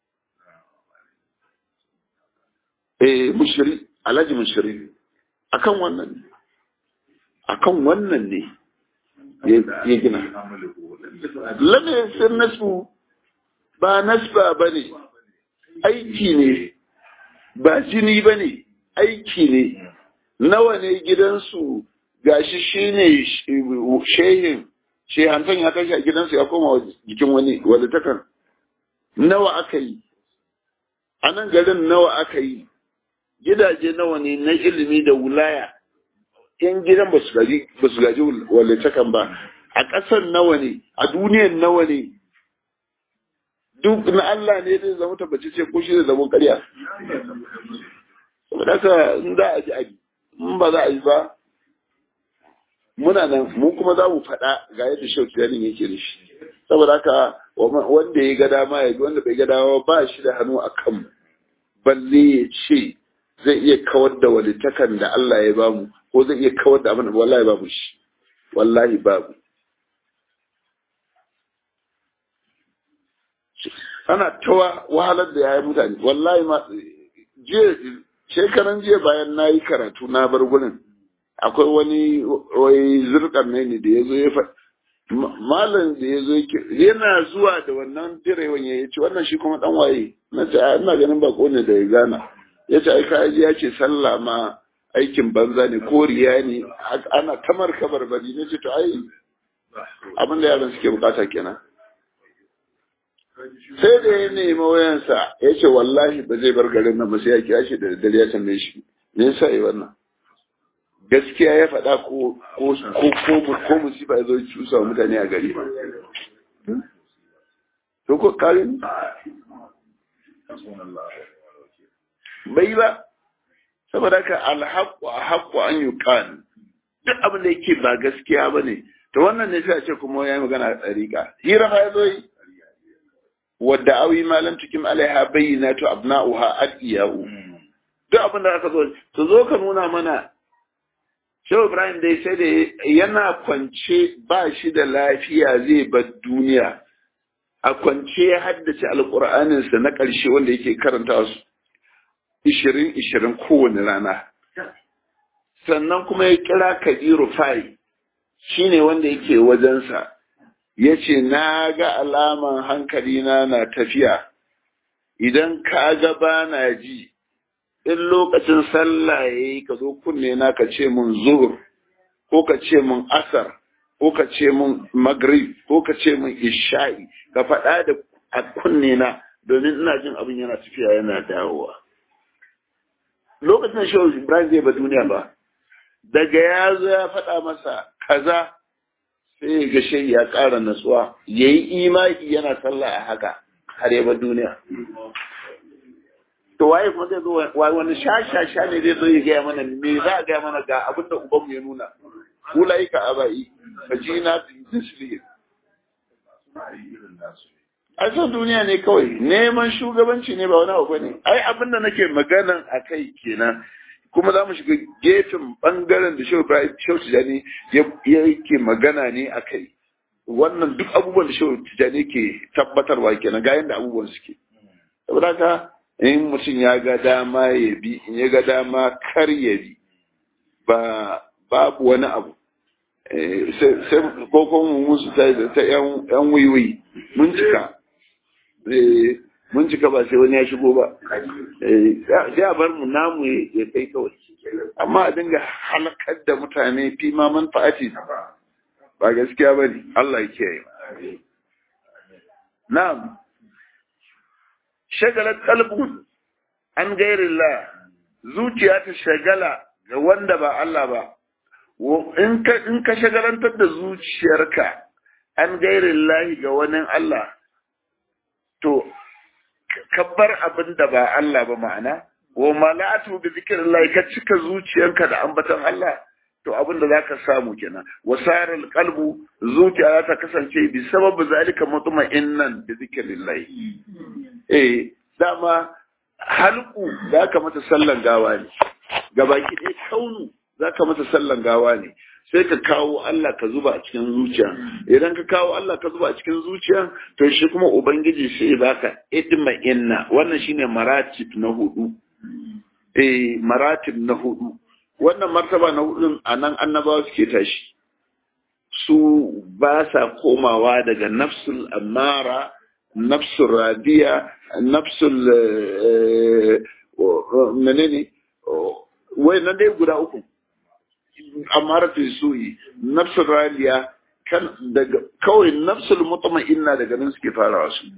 eh mushiri alhaji mushiri akan wannan ne akan wannan ne ya gina lalle sun nasu ba nasba ba ne aiki ne ba jini ba ne aiki ne nawa ne gidansu gashi shi ne shehin shehantan ya tashi a gidansu ya koma jikin wani wadda takan nawa aka yi a nan garin nawa aka yi gidaje nawa ne na ilimi da wulaya yan gidan ba su gaji wallatakan ba a ƙasar nawa ne a duniyan nawa ne duk na Allah ne zai zama tabbaci ce ko shi zai zama ƙarya saboda haka in za a ji abi in ba za a yi ba muna nan mu kuma za mu faɗa ga yadda shau tiyanin yake da shi saboda haka wanda ya ga dama ya wanda bai ga dama ba shi da hannu a kan balle ya ce zai iya kawar da walitakan da Allah ya bamu ko zai iya kawar da abin da wallahi babu shi wallahi babu ana tawa wahalar da yayi mutane wallahi ma jiya shekaran jiya bayan na yi karatu na bar gurin akwai wani wai zurkan ne da ya zo ya fa malam da ya zo yana zuwa da wannan direwan ya ce wannan shi kuma dan waye na ce ina ganin bako ne da ya gana ya ce ai kaji ya ce sallah ma aikin banza ne ko riya ne ana kamar kabar bari ne ce to ai abin da yaran suke bukata kenan sai da ya nemi wayansa ya ce wallahi ba zai bar garin nan ba sai ya kira shi da daddare ya tambaye shi me yasa yi wannan gaskiya ya faɗa ko ko ko ko musiba ya zo cusa wa mutane a gari ba to ko kare bai ba saboda ka alhaqqu haqqu an yuqan duk abin da yake ba gaskiya bane to wannan ne sai a ce kuma yayi magana a tsarika hira fa yazo yi wadda awi malam tukim alaiha bayyinatu abna'uha adiyahu duk abin da aka zo to zo ka nuna mana Shehu Ibrahim dai sai da yana kwance ba shi da lafiya zai bar duniya a kwance ya haddace alƙur'aninsa na ƙarshe wanda yake karanta su ishirin ishirin kowane rana sannan kuma ya kira Kabiru Fai shine wanda yake wajensa ya ce na ga alaman hankalina na tafiya idan ka ga ba na ji in lokacin sallah ya yi ka zo kunne na ka ce mun zuhur ko ka ce mun asar ko ka ce mun magrib ko ka ce mun isha'i ka faɗa da a kunne na domin ina jin abin yana tafiya yana dawowa lokacin shehu ibrahim zai ba duniya ba daga ya zo ya faɗa masa kaza sai ya ga shehi ya ƙara natsuwa ya yi imaki yana sallah a haka har ya ba duniya to waye kuma zai zo wani sha-sha-sha ne zai zo ya gaya mana me za a gaya mana ga abin da ubanmu ya nuna ulai ka abai ka ji na tisli ai son duniya ne kawai neman shugabanci ne ba wani abu bane ai abin da nake maganan a kai kenan kuma za mu shiga gefen bangaren da shehu ibrahim shehu tijani yake magana ne a kai wannan duk abubuwan da shehu tijani ke tabbatarwa kenan ga yadda abubuwan suke saboda haka in mutum ya ga dama ya bi in ya ga dama kar ya bi ba babu wani abu sai ko kuma musu ta ta yan wiwi mun cika mun cika ba sai wani ya shigo ba sai a bar mu namu ya kai kawai amma a dinga halakar da mutane fi ma manfa'ati ba gaskiya ba ne Allah ya kiyaye na'am shagalar kalbun an gairillah zuciya ta shagala ga wanda ba Allah ba in ka shagalantar da zuciyarka an gairillah ga wani Allah to kabbar abin da ba Allah ba ma'ana wa malatu bi zikrillah ka cika zuciyarka da ambaton Allah to abin da zaka samu kenan wasaral qalbu zuciya ta kasance bi sababu zalika mutma'innan bi zikrillah eh dama halku zaka mata sallan gawa ne gabaki ɗaya kaunu zaka mata sallan gawa ne sai ka kawo Allah ka zuba a cikin zuciya idan ka kawo Allah ka zuba a cikin zuciya to shi kuma ubangiji sai baka idma inna wannan shine maratib na hudu eh maratib na hudu wannan martaba na hudun anan annabawa suke tashi su ba sa komawa daga nafsul amara nafsul radiya nafsul menene wai nan dai guda uku amaratu su'i nafsul radiya kan daga kawai nafsul mutma'inna daga nan suke farawa su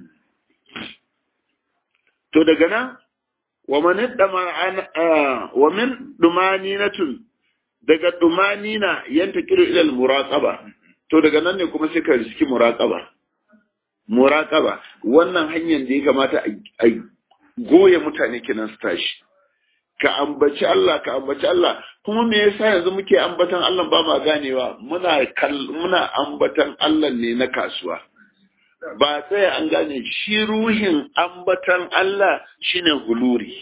to daga nan wa man dama wa min dumaninatun daga dumanina yanta kiru ila muraqaba to daga nan ne kuma sai ka riski muraqaba muraqaba wannan hanyar da ya kamata a goye mutane kenan su tashi ka ambaci Allah ka ambaci Allah kuma me yasa yanzu muke ambatan Allah ba ma ganewa muna muna ambatan Allah ne na kasuwa ba tsaya an gane shi ruhin ambatan Allah shine huluri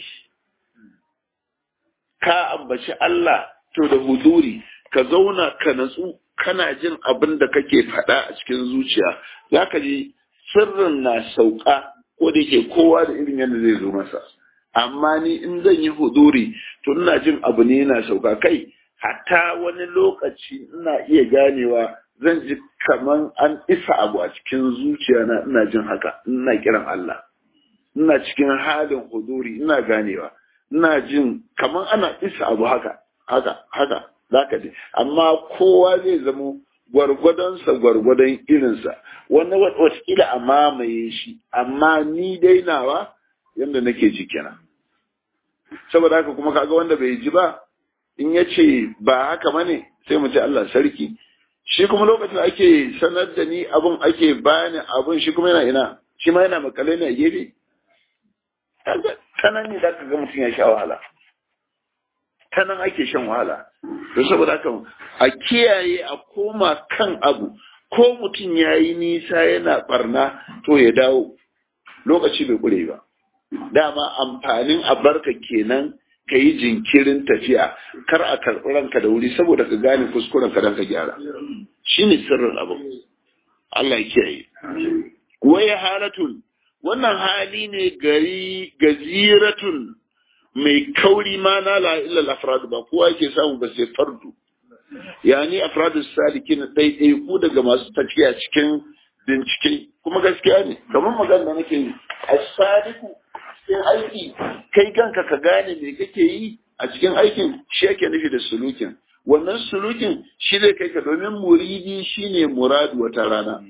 ka ambaci Allah to da huduri ka zauna ka natsu kana jin abin da kake faɗa a cikin zuciya zaka ji sirrin na sauka ko da yake kowa da irin yadda zai zo masa amma ni in zan yi huduri to ina jin abu ne yana sauka kai hatta wani lokaci ina iya ganewa zan ji kaman an isa abu a cikin zuciya na ina jin haka ina kiran Allah ina cikin halin huduri ina ganewa ina jin kaman ana isa abu haka haka haka zaka ji amma kowa zai zamo gwargwadonsa gwargwadon irinsa wani watakila a mamaye shi amma ni dai nawa yadda nake ji kenan saboda haka kuma kaga wanda bai ji ba in ya ce ba haka bane sai mu ce Allah sarki shi kuma lokacin ake sanar da ni abun ake bani abun shi kuma yana ina shi ma yana makale ne a gefe ta nan ne za ka ga mutum ya sha wahala ta nan ake shan wahala to saboda haka a kiyaye a koma kan abu ko mutum ya yi nisa yana barna to ya dawo lokaci bai kure ba dama amfanin a barka kenan ka yi jinkirin tafiya kar a karɓi ranka da wuri saboda ka gane kuskuren ka don ka gyara shi ne sirrin abu Allah ya kiyaye waya halatun wannan hali ne gari gaziratun mai kauri ma na la illa afradu ba kowa yake samu ba sai fardu yani afradu salikin ɗaiɗai ku daga masu tafiya cikin bincike kuma gaskiya ne kamar magana da nake yi a sadiku cikin aiki kai kanka ka gane me kake yi a cikin aikin shi yake nufi da sulukin wannan sulukin shi zai kai ka domin muridi shine muradu wata rana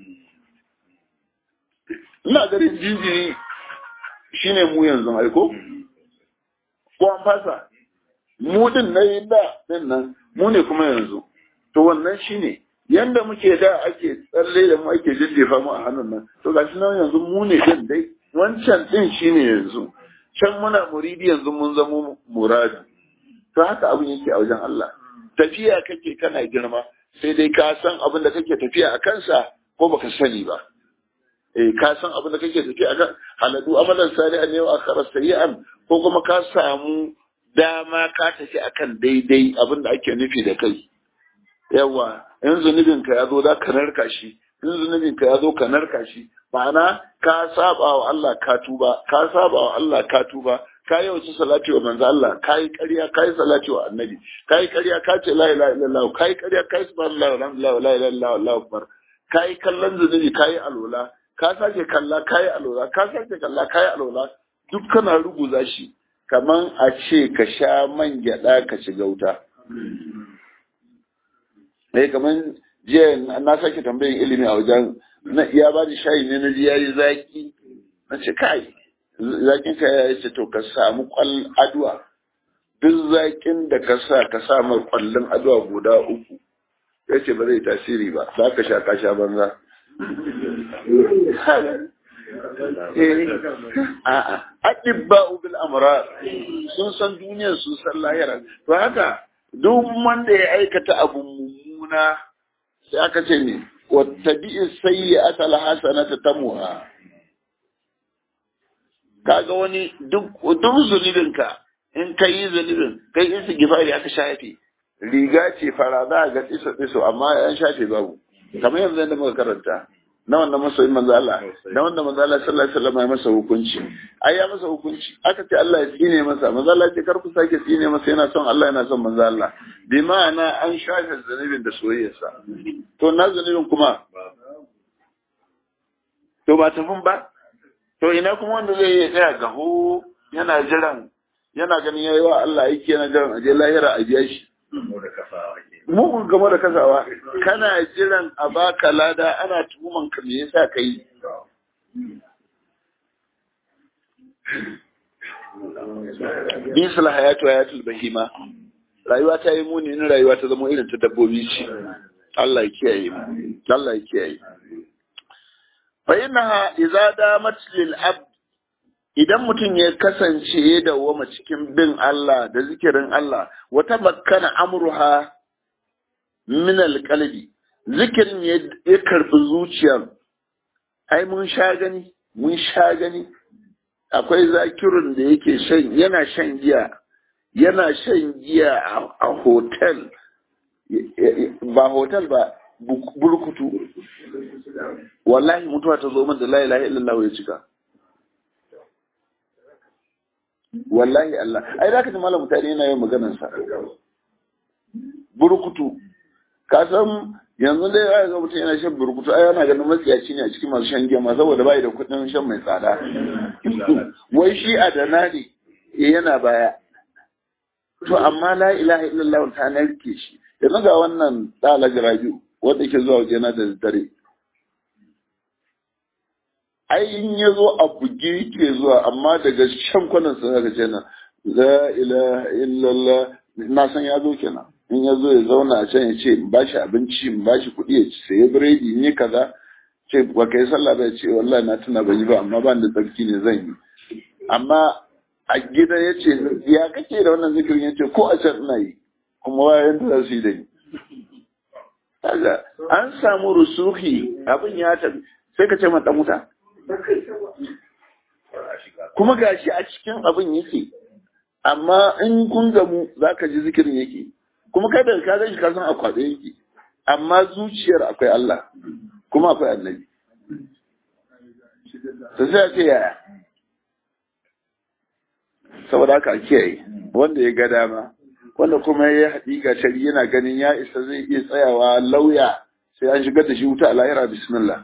ina ganin jinjiri shine mu yanzu aiko ko an fasa mu din na yi da din nan mu ne kuma yanzu to wannan shine yanda muke da ake tsalle da mu ake jijjefa mu a hannun nan to gashi nan yanzu mu ne din dai wancan din shine yanzu can muna muridi yanzu mun zama muradi to haka abin yake a wajen Allah tafiya kake kana girma sai dai ka san abin da kake tafiya a kansa ko baka sani ba eh ka san abin da kake tafiya a kan haladu amalan salihan ne wa akhara sayyi'an ko kuma ka samu dama ka tafi akan daidai abin da ake nufi da kai yawa in zunubin ka ya zo za ka narka shi in zunubin ka ya zo ka narka shi ma'ana ka saba wa Allah ka tuba ka saba wa Allah ka tuba ka yi wace salati wa manzo Allah ka yi ƙarya ka yi salati wa annabi ka yi ƙarya ka ce la ilaha illallah ka yi ƙarya ka yi subhanallah walhamdulillah wa la ilaha illallah wallahu akbar ka yi kallon zunubi ka yi alola ka sake kalla ka yi alola ka sake kalla ka yi alola duk kana ruguza shi kaman a ce ka sha man gyaɗa ka ci gauta eh kaman jiya na sake tambayin ilimi a wajen na ya ba da shayi ne na ji yayi zaki na ce kai zakin ka ya ce to ka samu kwal aduwa duk zakin da ka sa ka sa mai kwallon aduwa guda uku ya ce ba zai tasiri ba za ka sha ka sha banza a'a adibba bil amrar sun san duniyar sun san lahira to haka duk wanda ya aikata abu mummuna sai aka ce ne wattabi'i sayyi'ata alhasanata tamuha kaga wani duk duk zunubinka in ka yi zunubin kai isi gifari aka shafe riga ce fara za ga tsiso tsiso amma an shafe babu kamar yanzu da muka karanta na wanda masoyin manzo Allah na wanda manzo Allah sallallahu alaihi wasallam ya masa hukunci ai ya masa hukunci aka ce Allah ya tsine masa manzo Allah ce kar ku sake tsine masa yana son Allah yana son manzo Allah bi ma'ana an shafe zunubin da soyayyarsa to na zunubin kuma to ba tafin ba to ina kuma wanda zai yi tsaya gaho yana jiran yana ganin yayi wa Allah aiki yana jiran aje lahira a biya shi mugun game da kasawa kana jiran a baka lada ana tuhuman ka me yasa kai bisal hayatu hayatul bahima rayuwa ta yi muni in rayuwa ta zama irin ta dabbobi ce Allah ya kiyaye mu Allah ya kiyaye fa innaha idza damat lil abd idan mutum ya kasance ya dawwama cikin bin Allah da zikirin Allah wata makkana amruha min alqalbi zikirin ya karbi zuciyar ai mun sha gani mun sha gani akwai zakirin da yake shan yana shan giya yana shan giya a hotel ba hotel ba burkutu wallahi mutuwa ta zo min da la ilaha illallah ya cika wallahi Allah ai da ka ji malam mutane yana yin maganar sa burkutu ka san yanzu dai ai ga mutum yana shan burkutu ai yana ganin matsiyaci ne a cikin masu shan giya ma saboda bai da kuɗin shan mai tsada wai shi a dana ne yana baya to amma la ilaha illallah ta narke shi yanzu ga wannan dalaga rabiu wanda ke zuwa wajena da dare ai in ya zo a buge yake zuwa amma daga shan kwanan sa zaka ce na la ilaha illallah na san ya zo kenan in ya zo ya zauna a can ya ce in ba shi abinci in ba shi kuɗi ya ci saye biredi ne kaza ce ba kai sallah ba ya ce wallahi na tuna ban yi ba amma ban da tsarki ne zan yi amma a gida ya ce ya kake da wannan zikirin ya ce ko a can ina yi kuma wayan da za su yi da ni kaga an samu rusuhi abin ya tafi sai ka ce mata wuta kuma gashi a cikin abin yake amma in kun gamu za ka ji zikirin yake kuma kai da ka gan shi ka san a kwaɗe yake amma zuciyar akwai Allah kuma akwai annabi to sai a ce yaya saboda haka a kiyaye wanda ya ga dama wanda kuma ya haɗi ga shari yana ganin ya isa zai iya tsayawa lauya sai an shigar da shi wuta a lahira bismillah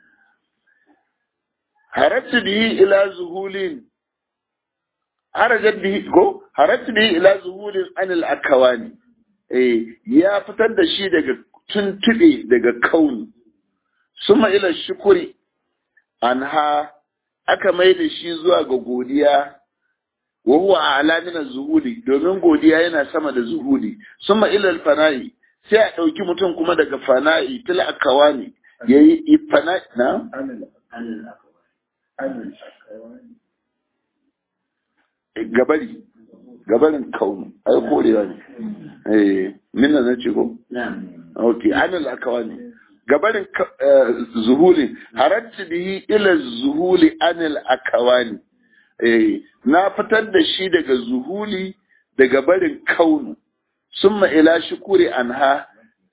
harattu bihi ila zuhulin harajat bihi ko harattu bihi ila zuhulin anil akawani eh ya fitar da shi daga tuntube daga kauni suma ila shukuri anha aka mai da shi zuwa ga godiya wa huwa a'la min zuhuli domin godiya yana sama da zuhuli summa ila fana'i sai a dauki mutum kuma daga fana'i til akawani yayi fana'i na gabari gabarin kaunu ai korewa ne eh minna na ce ko okay anil akawani gabarin zuhuli haratti bihi ila zuhuli anil akawani eh na fitar da shi daga zuhuli daga barin kaunu summa ila shukuri anha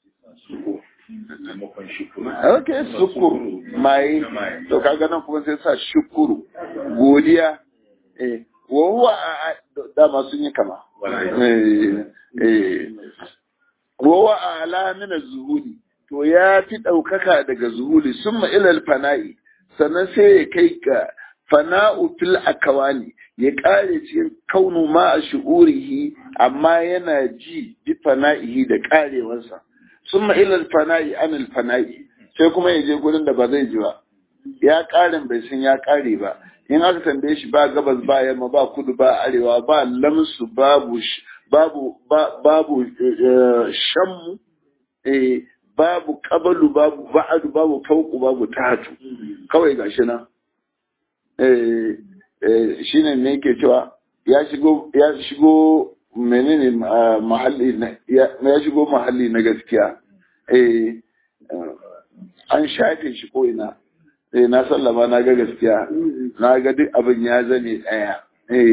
ok shukuru mai to kaga nan kuma sai sa shukuru godiya eh wa huwa dama sun yi kama eh eh wa huwa ala min zuhuli to ya fi ɗaukaka daga zuhuli summa ila fana'i sannan sai ya kai ga fana'u fil akawani ya kare cikin kaunu ma a shu'urihi amma yana ji bi fana'ihi da karewarsa summa ila fana'i anil fana'i sai kuma ya je gurin da ba zai ji ba ya karin bai san ya kare ba in aka tambaye shi ba gabas ba yamma ba kudu ba arewa ba lamsu babu babu babu shammu eh babu kabalu babu ba'adu babu fauku babu tahatu kawai gashi nan shi ne ne ke cewa ya shigo ya shigo menene mahalli na ya shigo mahalli na gaskiya an shafe shi ko ina eh na sallama na ga gaskiya na ga duk abin ya zane daya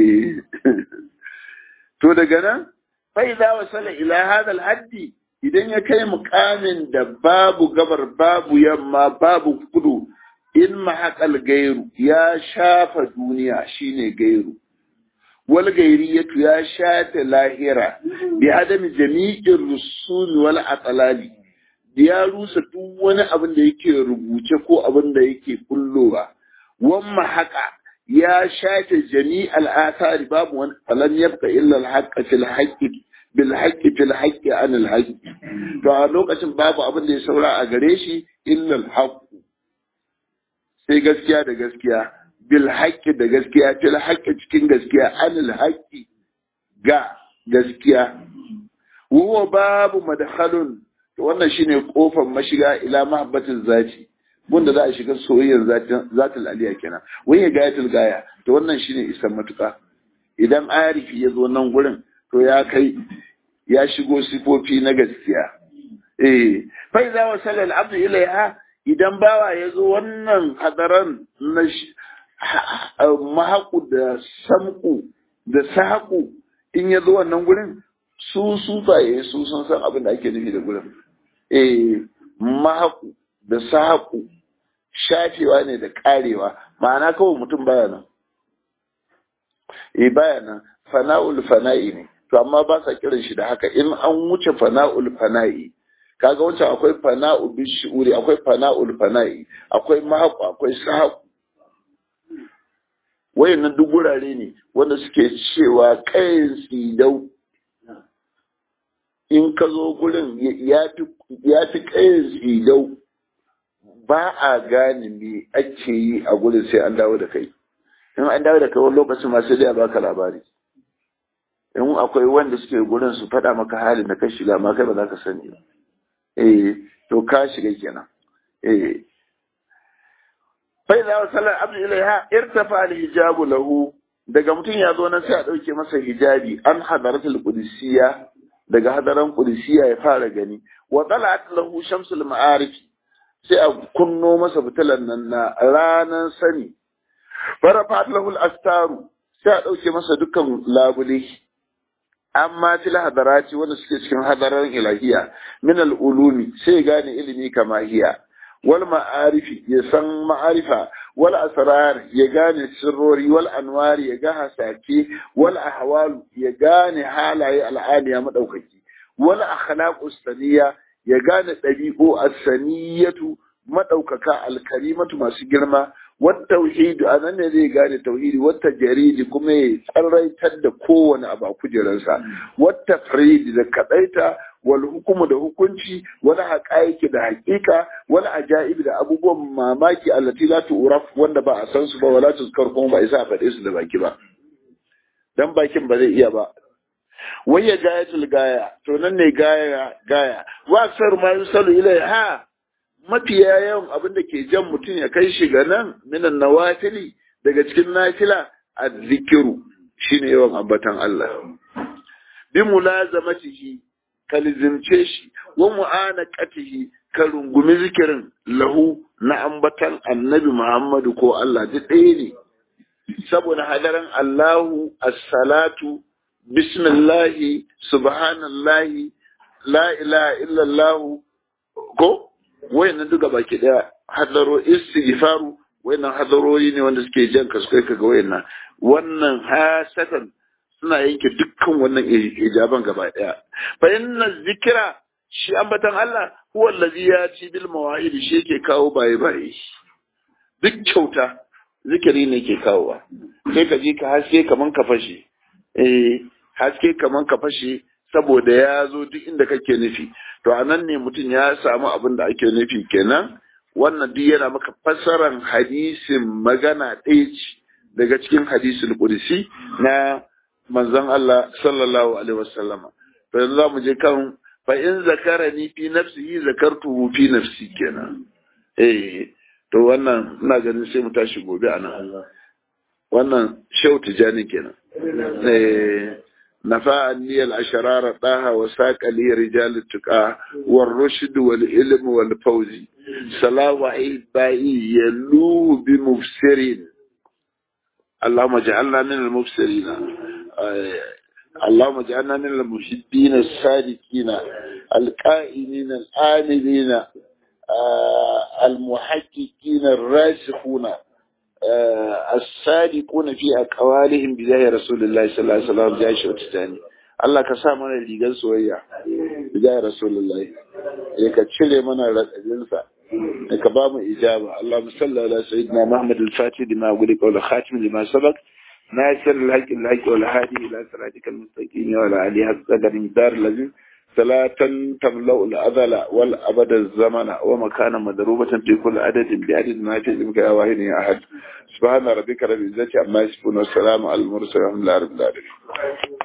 to daga nan fa idza wasala ila hada haddi idan ya kai mukamin da babu gabar babu yamma babu kudu in mahaƙal gairu ya shafa duniya shine gairu wal gairiyatu ya shafe lahira bi adami jami'in rusul wal atalali ya rusa duk wani abin da yake rubuce ko abin da yake kullowa wan mahaƙa ya shafe jami'al athari babu wani falan yabqa illa al haqqa fil haqqi bil haqqi fil haqqi an al haqqi to a lokacin babu abin da ya saura a gare shi illa al haqqu sai gaskiya da gaskiya bil haqqi da gaskiya fil haqqi cikin gaskiya anil haqqi ga gaskiya huwa babu madkhalun to wannan shine kofar mashiga ila mahabbatin zati wanda za a shiga soyayyar zatin zatul aliya kenan wai ya gayatul gaya to wannan shine isan matuka idan arifi ya zo nan gurin to ya kai ya shigo sifofi na gaskiya eh fa idza wasala al-abdu ilaiha idan bawa ya zo wannan hadaran na mahaku da samku da sahaku in ya zo wannan gurin su sufaye su sun san abin da ake nufi da gurin eh mahaku da sahaku shafewa ne da karewa ma'ana kawai mutum baya nan eh baya nan fana'ul fana'i ne to amma ba sa kiran shi da haka in an wuce fana'ul fana'i kaga wancan akwai fana'u bi shi'uri akwai fana'ul fana'i akwai mahaku akwai sahaku wayannan duk gurare ne wanda suke cewa kayan tsidau in ka zo gurin ya fi kayan tsidau ba a gane me ake yi a gurin sai an dawo da kai in an dawo da kai wani lokacin ma sai dai a baka labari in akwai wanda suke gurin su faɗa maka halin da ka shiga ma kai ba za ka sani ba eh to ka shiga kenan eh fa idza wasala abdu ilaiha irtafa al hijabu lahu daga mutum ya zo nan sai a ɗauke masa hijabi an hadaratul qudusiyya daga hadaran qudusiyya ya fara gani wa talat lahu shamsul ma'arif sai a kunno masa fitilan nan na ranan sani farafat lahu al-astaru sai a ɗauke masa dukkan labule amma fil hadarati wanda suke cikin hadaran ilahiya min al-ulumi sai gane ilimi kama hiya wal ma'arifi ya san ma'arifa wal asrar ya gane sirrori wal anwari ya ga hasake wal ahwal ya gane halaye al'aniya madaukaki wal akhlaqus saniya ya gane dabi'u as-saniyatu madaukaka al-karimatu masu girma wat tauhid anan ne zai gane tauhidi wat jaridi kuma ya tsaraitar da kowane abu a kujerarsa wat tafrid da kadaita wal hukumu da hukunci wani haƙaƙi da haƙiƙa wani ajaib da abubuwan mamaki allati la tu'raf wanda ba a san su ba wala tuzkar kuma ba isa faɗe su da baki ba dan bakin ba zai iya ba wayya gayatul gaya to nan ne gaya gaya wa sar ma yusalu ilaiha mafiya yawan abin da ke jan mutum ya kai shi ga nan minan nawafili daga cikin nafila azzikiru shine yawan ambatan Allah bi mulazamatihi ka lizimce shi wa mu'anaqatihi ka rungumi zikirin lahu na ambatan annabi Muhammadu ko Allah duk ɗaya ne saboda hadaran Allahu as-salatu bismillahi subhanallahi la ilaha illallah ko wayannan duka baki daya hadaro istighfaru wayannan hadarori ne wanda suke jan ka su kai ka ga wayannan wannan hasatan suna yanke dukkan wannan ijaban gaba daya fa inna zikira shi ambatan Allah huwa allazi yati bil mawahid shi yake kawo baye baye duk kyauta zikiri ne ke kawowa sai ka ji ka haske kaman ka fashe eh haske kaman ka fashe saboda ya zo duk inda kake nufi to anan ne mutum ya samu abin da ake nufi kenan wannan duk yana maka fassaran hadisin magana ɗaya ce daga cikin hadisul qudsi na manzon Allah sallallahu alaihi wasallama to yanzu zamu je kan fa in zakarani fi nafsihi zakartuhu fi nafsi kenan eh to wannan ina ganin sai mu tashi gobe anan wannan shau tijani kenan eh نفعني الأشرار طه وساق لي رجال التقى والرشد والعلم والفوز صلاة وعيد بائي يلوه بمبصرين اللهم اجعلنا من المبصرين اللهم اجعلنا من المحبين الصادقين القائمين الآمنين المحققين الراسخون الصادقون في أقوالهم بجاه رسول الله صلى الله عليه وسلم جاء شوتتاني Allah ka sa mana rigar soyayya bijaya Rasulullahi ya ka cire mana radadinsa ya ka ba mu ijaba Allah musalla ala sayyidina Muhammad al-Fatih lima guli qawla khatim lima sabaq ناصر الحق الحق والهادي إلى صراطك المستقيم وعلى آله حق قدر مقدار الذي صلاة تملأ الأذل والأبد الزمن ومكانا مضروبة في كل عدد بعدد ما في علمك يا واحد يا أحد سبحان ربك رب العزة عما يصفون والسلام على المرسلين والحمد لله رب العالمين